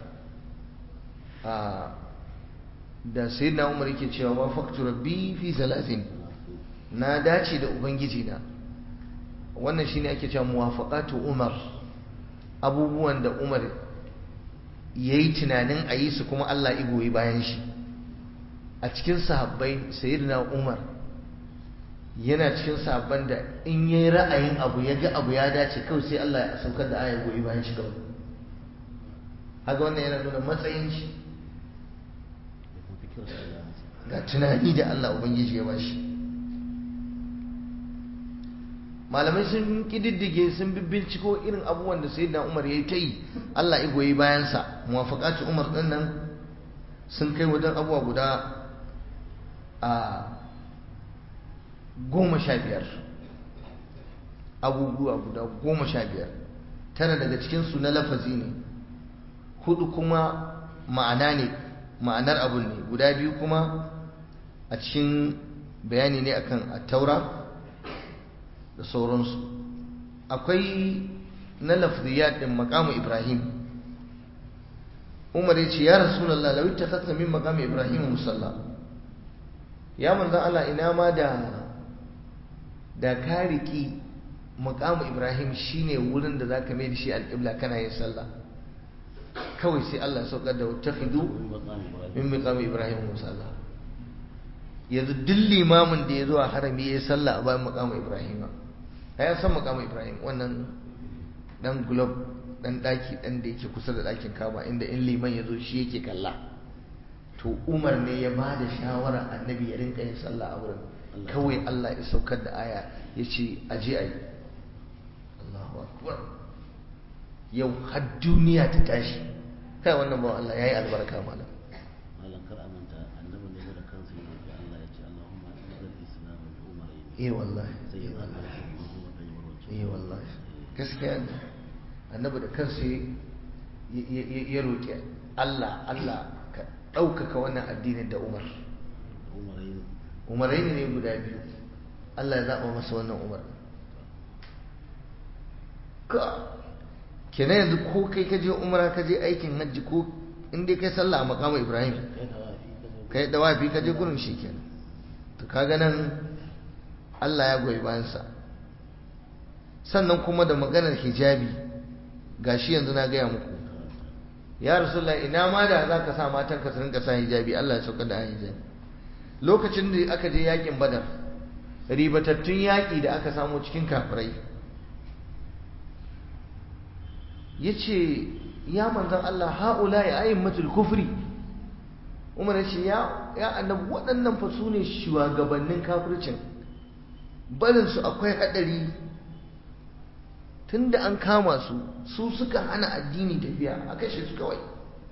da sayyidina umar yake cewa wa faktu rabbi fi salatin na dace da ubangiji na wannan shine ake cewa muwafaqatu umar abubuwan da umar yayi tunanin a yi su kuma Allah igoyi bayan shi a cikin sahabbai sayyidina umar yana cikin sabon da in yi ra'ayin abu ya ga abu ya dace kawai sai Allah ya saukar da aya goyi bayan shi kawai haka wannan yana nuna matsayin shi ga tunani da Allah Ubangiji ya bashi malamai sun kididdige sun binciko irin abubuwan da sayyidina Umar ya yi ta yi Allah ya goyi bayansa muwafaqatu Umar din nan sun kai wajen abubuwa guda a goma sha biyar abubuwa guda goma sha biyar tara daga cikinsu na lafazi ne hudu kuma ma'ana ne ma'anar abun ne guda biyu kuma a cikin bayani ne akan attaura da sauransu akwai na lafziyat din makamu ibrahim umar ya ce ya rasulallah lawi ta min makamu ibrahim musalla ya manzan allah ina ma da da ka riƙi muƙamu ibrahim shine wurin da za ka mai da shi alƙibla kana yin sallah kawai sai allah saukar da wata hidu min muƙamu ibrahim musalla yanzu duk limamin da ya zo a harami ya yi sallah a bayan muƙamu ibrahim a ya san muƙamu ibrahim wannan dan gulob dan ɗaki ɗan da yake kusa da ɗakin kama inda in liman ya zo shi yake kalla to umar ne ya ba da shawara annabi ya rinka yin sallah a wurin kawai Allah ya saukar da aya ya ce aje a yi Allahu akbar yau har duniya ta tashi kai wannan bawan Allah ya yi albarka malam malam kar amanta annabi ne da kansa ya roki Allah ya ce Allahumma izzil islam bi umarayn eh wallahi sai ya zama shi kuma kai warwace eh wallahi gaskiya ne annabi da kansa ya roki Allah Allah ka ɗaukaka wannan addinin da Umar umarayn umarai ne guda biyu Allah ya zaɓa masa wannan umar ka kenan yanzu ko kai ka je umara ka je aikin hajji ko in dai kai sallah a makamu ibrahim kai da wafi kai dawafi ka ka zo je gurin shi kenan to kaga nan Allah ya goyi bayansa sannan kuma da maganar hijabi gashi yanzu na gaya muku ya rasulullah ina ma da za ka sa matanka su rinka sa hijabi Allah ya sauka da hijabi lokacin da aka je yakin badar ribatattun yaƙi da aka samu cikin kafirai ya ce ya manzan Allah ha'ula ya ayin matul kufri umar ya ce ya annabi waɗannan fa su ne shugabannin kafircin barinsu akwai haɗari tun da an kama su su suka hana addini tafiya a kashe su kawai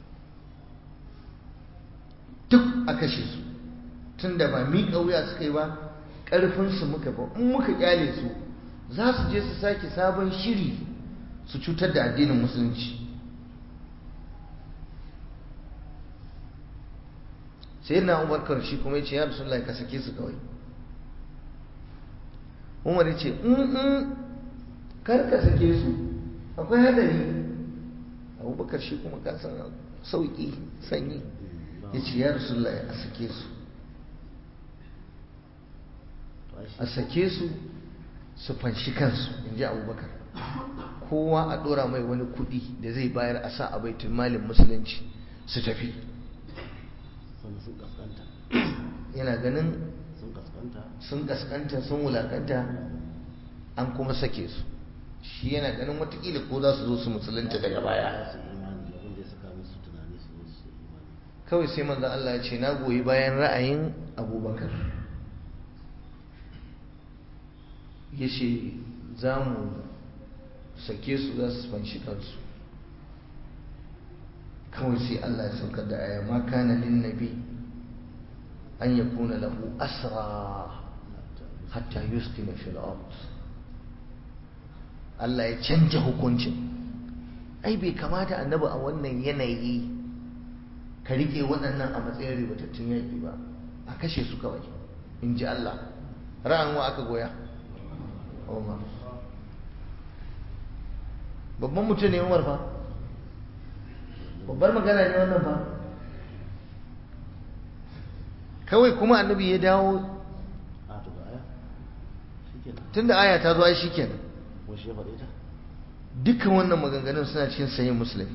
duk a kashe su tun da ba miƙa wuya suka yi ba ƙarfinsu muka ba in muka ƙyale su za su je su sake sabon shiri su cutar da addinin musulunci sai na umar shi kuma ya ce ya rasulullahi ka sake su kawai umar ya ce in kar ka sake su akwai hadari abubakar shi kuma ka san sauki sanyi ya ce ya rasulullahi a sake su a sake su su fanshi kansu in ji abubakar kowa a ɗora mai wani kuɗi da zai bayar a sa a baitul malin musulunci su tafi yana ganin sun kaskanta sun wulakanta an kuma sake su shi yana ganin watakila ko za su zo su musulunta daga baya kawai sai manzan Allah ya ce na goyi bayan ra'ayin abubakar ya ce za mu sake su za su fanshi kansu kawai sai Allah ya saukar da aya ma kana lin nabi an yakuna lahu asra hatta yuskina fil ard Allah ya canja hukuncin ai bai kamata annabi a wannan yanayi ka rike waɗannan a matsayin ribatattun yaƙi ba a kashe su kawai in ji Allah ra'an wa aka goya Umar babban mutum ne Umar fa babbar magana ne wannan fa kawai kuma annabi ya dawo tunda aya ta zo ai shikenan dukkan wannan maganganun suna cikin sayin muslim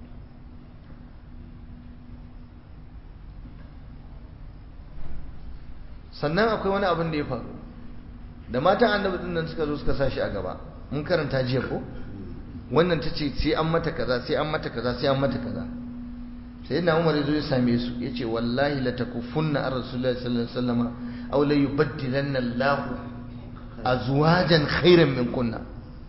sannan akwai wani abin da ya faru da matan annabi din nan suka zo suka sa shi a gaba mun karanta jiya ko wannan ta ce sai an mata kaza sai an mata kaza sai an mata kaza sai na umar zo ya same su ya ce wallahi la takufunna an rasulullahi sallallahu alaihi wasallam aw la yubaddilanna Allah azwajan khairan min kunna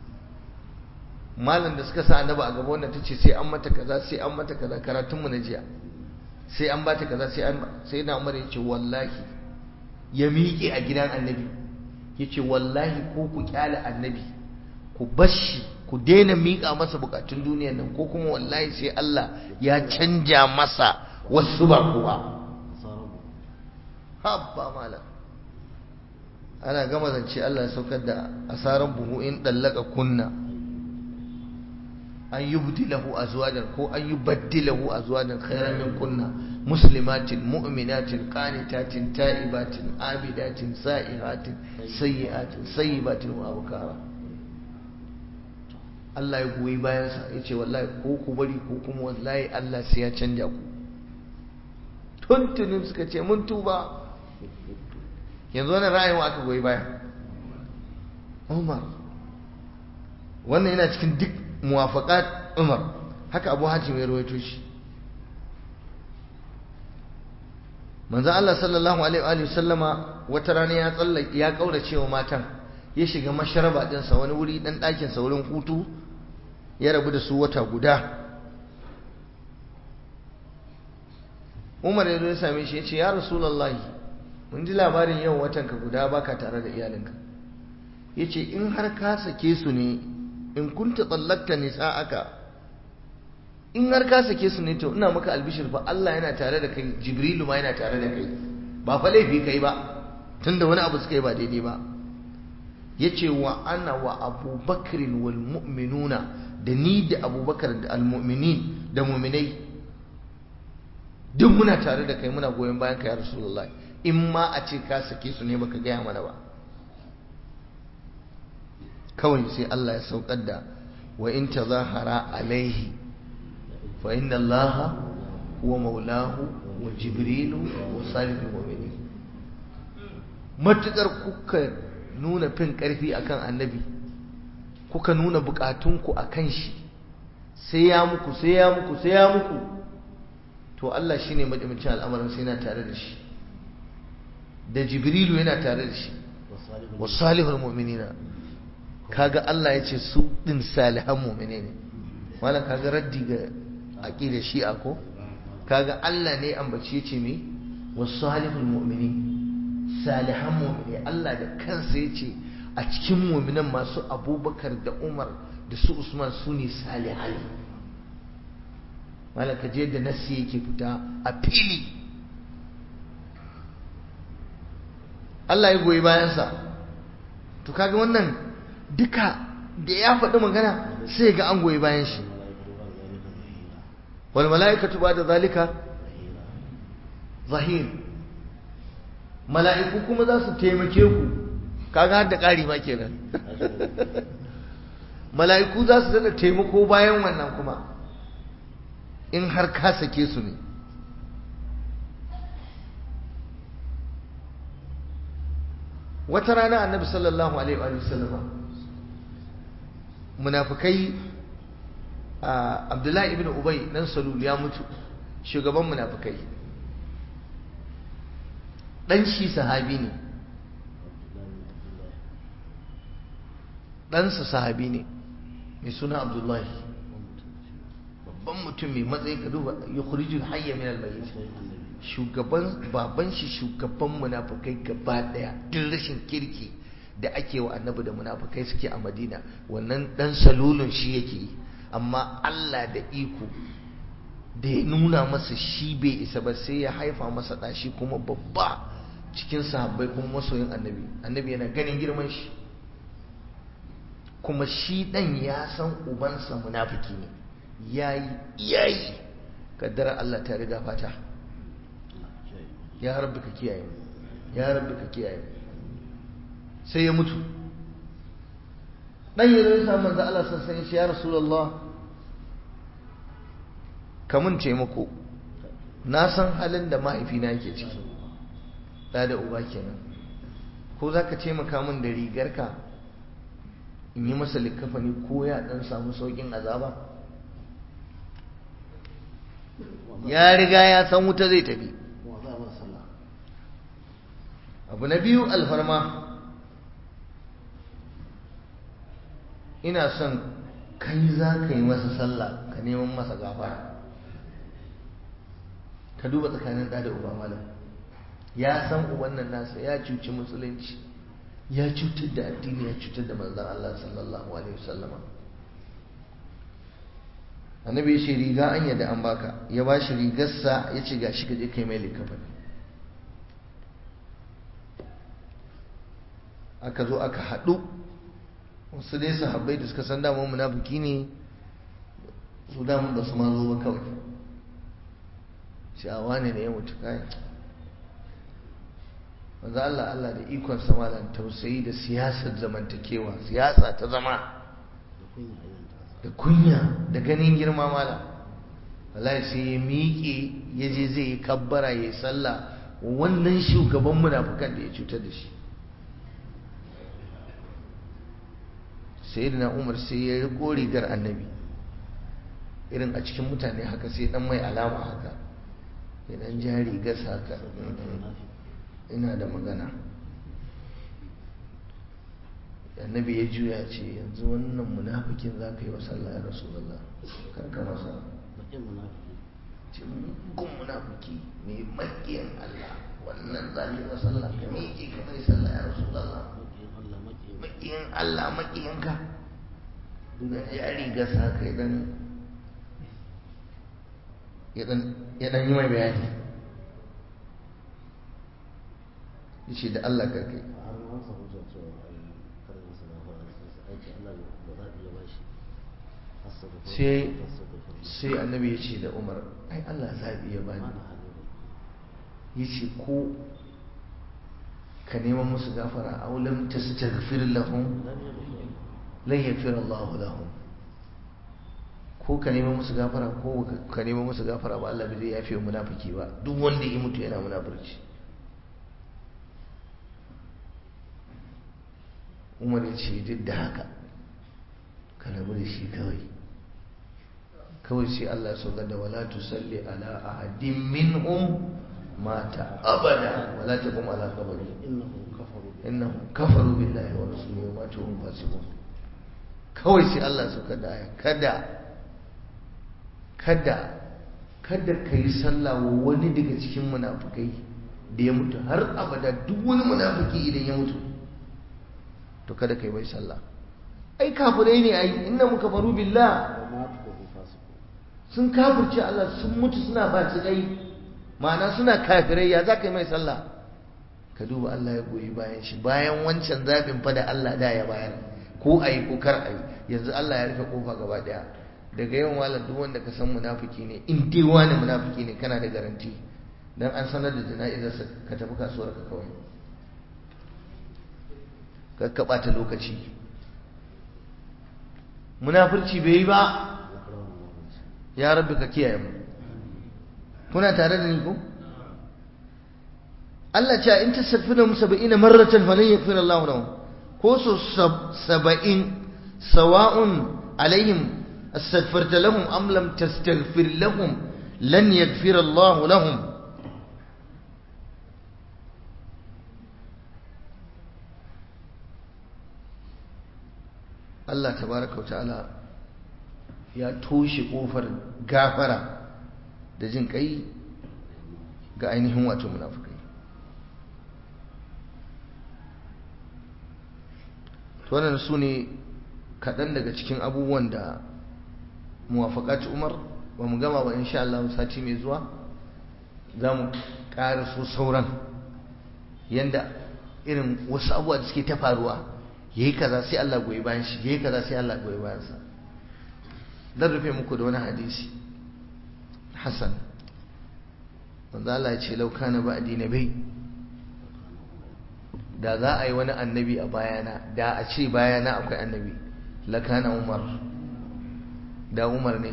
malam da suka sa annabi a gaba wannan tace sai an mata kaza sai an mata kaza karatun mu na jiya sai an bata kaza sai an sai na umar ya ce wallahi ya miƙe a gidan annabi ya ce wallahi ko ku kyale annabi ku bashi ku daina miƙa masa bukatun duniyar nan ko kuma wallahi sai Allah ya canja masa wasu ba kuwa habba malam ana gama zance Allah ya saukar da asaran buhu in dallaka kunna an yubdilahu azwajan ko an yubaddilahu azwajan khairan min kunna muslimatin mu'minatin qanitatin ta'ibatin abidatin sa'ihatin sayyi'atin sayyibatin wa abkara Allah ya goyi bayansa ya ce wallahi ko ku bari ko kuma wallahi Allah sai ya canja ku tuntunin suka ce mun tuba yanzu wannan ra'ayin aka goyi baya Umar wannan yana cikin duk muwafaqat Umar haka Abu Hatim ya rawaito shi manzo Allah sallallahu alaihi wa sallama wata rana ya tsallake ya kaurace wa matan ya shiga masharaba ɗinsa wani wuri ɗan ɗakinsa wurin hutu ya rabu da su wata guda umar ya zo ya same shi ya ce ya rasulallah mun ji labarin yau watanka guda baka tare da iyalinka ya ce in har ka sake su ne in kunta tsallakta aka in har ka sake su ne to ina maka albishir fa Allah yana tare da kai jibrilu ma yana tare da kai ba fa laifi kai ba tunda wani abu suka yi ba daidai ba yace wa ana wa abubakarin wal mu'minuna da ni da abubakar da almu'minin da mu'minai duk muna tare da kai muna goyon bayan ka ya rasulullah in ma a ce ka sake su ne baka gaya mana ba kawai sai Allah ya saukar da wa in tazahara alaihi fa inna Allah huwa maulahu wa jibrilu wa salihul mu'minin matukar kuka nuna fin ƙarfi akan annabi kuka nuna bukatunku akan shi sai ya muku sai ya muku sai ya muku to Allah shine madimcin al'amarin sai yana tare da shi da jibrilu yana tare da shi wasalihul mu'minina kaga Allah ya ce su din salihan mu'mine ne malam kaga raddi ga aqidar shi'a ko kaga Allah ne ambaci yace me wasalihul mu'minin salihan mu'mini Allah da kansa yace a cikin muminan masu abubakar da umar da su usman su ne salihai malaka je da nasi yake fita a fili Allah ya goyi bayansa to kaga wannan duka da ya faɗi magana sai ga an goyi bayan shi wal mala'ikatu ba da zalika zahir mala'iku kuma za su taimake ku kaga har da ƙari ma kenan mala'iku za su daɗa taimako bayan wannan kuma in har ka sake su ne wata rana annabi sallallahu alaihi wa sallama munafikai abdullahi ibn ubay dan salul ya mutu shugaban munafikai dan shi sahabi ne ɗansa sahabi ne mai suna abdullahi babban mutum mai matsayi ka duba ya kuriji hayya min almayyit shugaban baban shi shugaban munafukai gaba daya duk rashin kirki da ake wa annabi da munafukai suke a madina wannan dan salulun shi yake yi amma Allah da iko da ya nuna masa shi bai isa ba sai ya haifa masa ɗashi kuma babba cikin sahabbai kuma masoyin annabi annabi yana ganin girman shi kuma shi ɗan ya san ubansa munafiki ne yayi iyayi kaddara Allah ta riga fata ya rabbi ka kiyaye mu ya rabbi ka kiyaye mu sai ya mutu dan yazo ya samu manzo Allah sallallahu alaihi ya rasulullah kamun taimako na san halin da mahaifina yake ciki da da uba kenan ko zaka taimaka min da rigarka in yi masa likafani ko ya dan samu saukin azaba ya riga ya san wuta zai tafi abu na biyu alfarma ina son kai za ka yi masa sallah ka neman masa gafara ka duba tsakanin ɗa da uba malam ya san uban nan nasa ya cuci musulunci ya cutar da addini ya cutar da manzan Allah sallallahu alaihi wasallama annabi ya ce riga an yadda an baka ya ba shi rigarsa ya ce gashi ka je kai mai likafani aka zo aka haɗu wasu dai sahabbai da suka san damar munafiki ne su damar ba su ma zo ba kawai sha'awa ne da ya mutu kayan wanzu Allah Allah da ikon samalan tausayi da siyasar zamantakewa siyasa ta zama da kunya da ganin girma mala wallahi sai ya miƙe ya je zai yi kabbara ya yi sallah wannan shugaban munafukan da ya cutar da shi sayyidina umar sai ya riko rigar annabi irin a cikin mutane haka sai dan mai alama haka idan ja rigar haka ina da magana annabi ya juya ce yanzu wannan munafikin za ka yi wa sallah ya rasu Allah karka masa ce mugun munafiki mai makiyan Allah wannan za ka yi wa sallah ka miƙe ka mai sallah ya rasu Allah makiyin Allah makiyinka da jari gasa ka idan ya dan yi mai bayani ya ce da Allah karkai sai annabi ya ce da umar ai Allah zaɓi ya bani ya ce ko ka neman musu gafara aw lam tastaghfir lahum lan yaghfir Allah lahum ko ka neman musu gafara ko ka neman musu gafara ba Allah bai zai yafe wa munafiki ba duk wanda ya mutu yana munafurci Umar ya ce duk da haka ka rabu da shi kawai kawai sai Allah ya sauka da wala tusalli ala ahadin minhum mata abada wala taqum ala qabri innahum kafaru billahi wa rasulihi wa matu hum fasiqun kawai sai Allah suka da aya kada kada kada kai sallah wa wani daga cikin munafikai da ya mutu har abada duk wani munafiki idan ya mutu to kada kai mai sallah ai kafirai ne ai inna muka faru billah sun kafirce Allah sun mutu suna fasikai ma'ana suna kafirai ya za ka yi mai sallah ka duba Allah ya goyi bayan shi bayan wancan zaɓin fa da Allah da ya bayar ko a yi ko kar a yi yanzu Allah ya rufe kofa gaba ɗaya daga yawan malam duk wanda ka san munafiki ne in dai wani munafiki ne kana da garanti dan an sanar da jana'izarsa ka tafi kasuwar ka kawai ka ka ɓata lokaci munafurci bai yi ba ya rabbi ka kiyaye mu kuna tare da ni ko Allah ce in tastaghfiru lahum 70 marratan falan yaghfir Allah lahum ko so 70 sawa'un alaihim astaghfarta lahum am lam tastaghfir lahum lan yaghfir Allah lahum Allah tabaraka wa ta'ala ya toshe kofar gafara da jin kai ga ainihin wato munafukai to wannan su ne kaɗan daga cikin abubuwan da muwafaƙaci umar ba mu gama ba insha Allah sati mai zuwa za mu ƙara so sauran yanda irin wasu abubuwa da suke ta faruwa ya yi kaza sai Allah goyi bayan shi ya yi kaza sai Allah goyi bayansa zan rufe muku da wani hadisi Hassan wanda Allah ya ce lauka na ba'di nabi da za a yi wani annabi a bayana da a ce bayana akwai annabi lakana Umar da Umar ne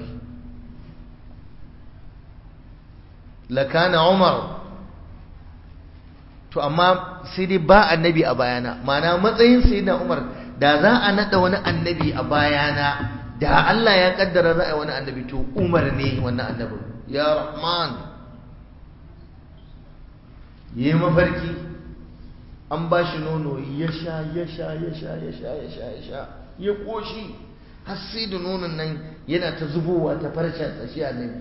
lakana Umar to amma sai dai ba annabi a bayana ma'ana matsayin sayyidina Umar da za a nada wani annabi a bayana da Allah ya kaddara za a yi wani annabi to Umar ne wannan annabin ya Rahman yi mafarki an ba shi nono ya sha ya sha ya sha ya sha ya sha ya sha ya koshi har sai da nonon nan yana ta zubowa ta farce tsashi a nabi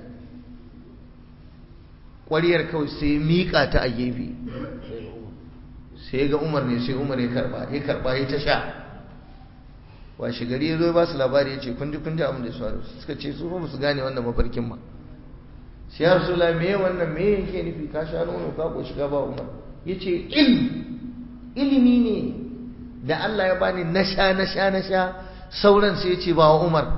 ƙwariyar kawai sai ya miƙa ta a gefe sai ga umar ne sai umar ya karba ya karba ya ta sha washe gari ya zo ba su labari ya ce kun ji kun ji abin da su faru suka ce su ba su gane wannan mafarkin ba sai ya rasu la me wannan me yake nufi ka sha nono ka ko shiga ba umar ya ce ilmi ilimi ne da Allah ya bani na sha na sha na sha sauran sai ya ce ba wa umar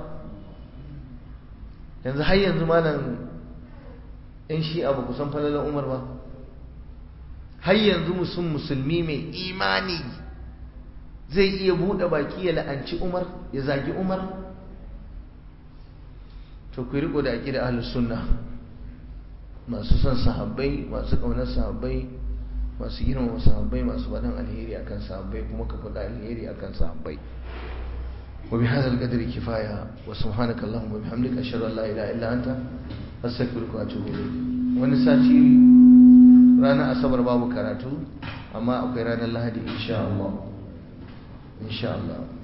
yanzu har yanzu malam in shi abu kusan falalan umar ba har yanzu musun musulmi mai imani zai iya buɗe baki ya la'anci umar ya zagi umar to ku riko da aƙida ahlus sunna masu son sahabbai masu ƙaunar sahabbai masu girmama sahabbai masu faɗin alheri akan sahabbai kuma ka faɗa alheri akan sahabbai وبهذا القدر كفاية وسبحانك اللهم وبحمدك أشهد أن لا إله إلا أنت أستغفرك وأتوب إليك ونساتي رانا أصبر باب كراتو أما أقرأنا الله دي إن شاء الله إن شاء الله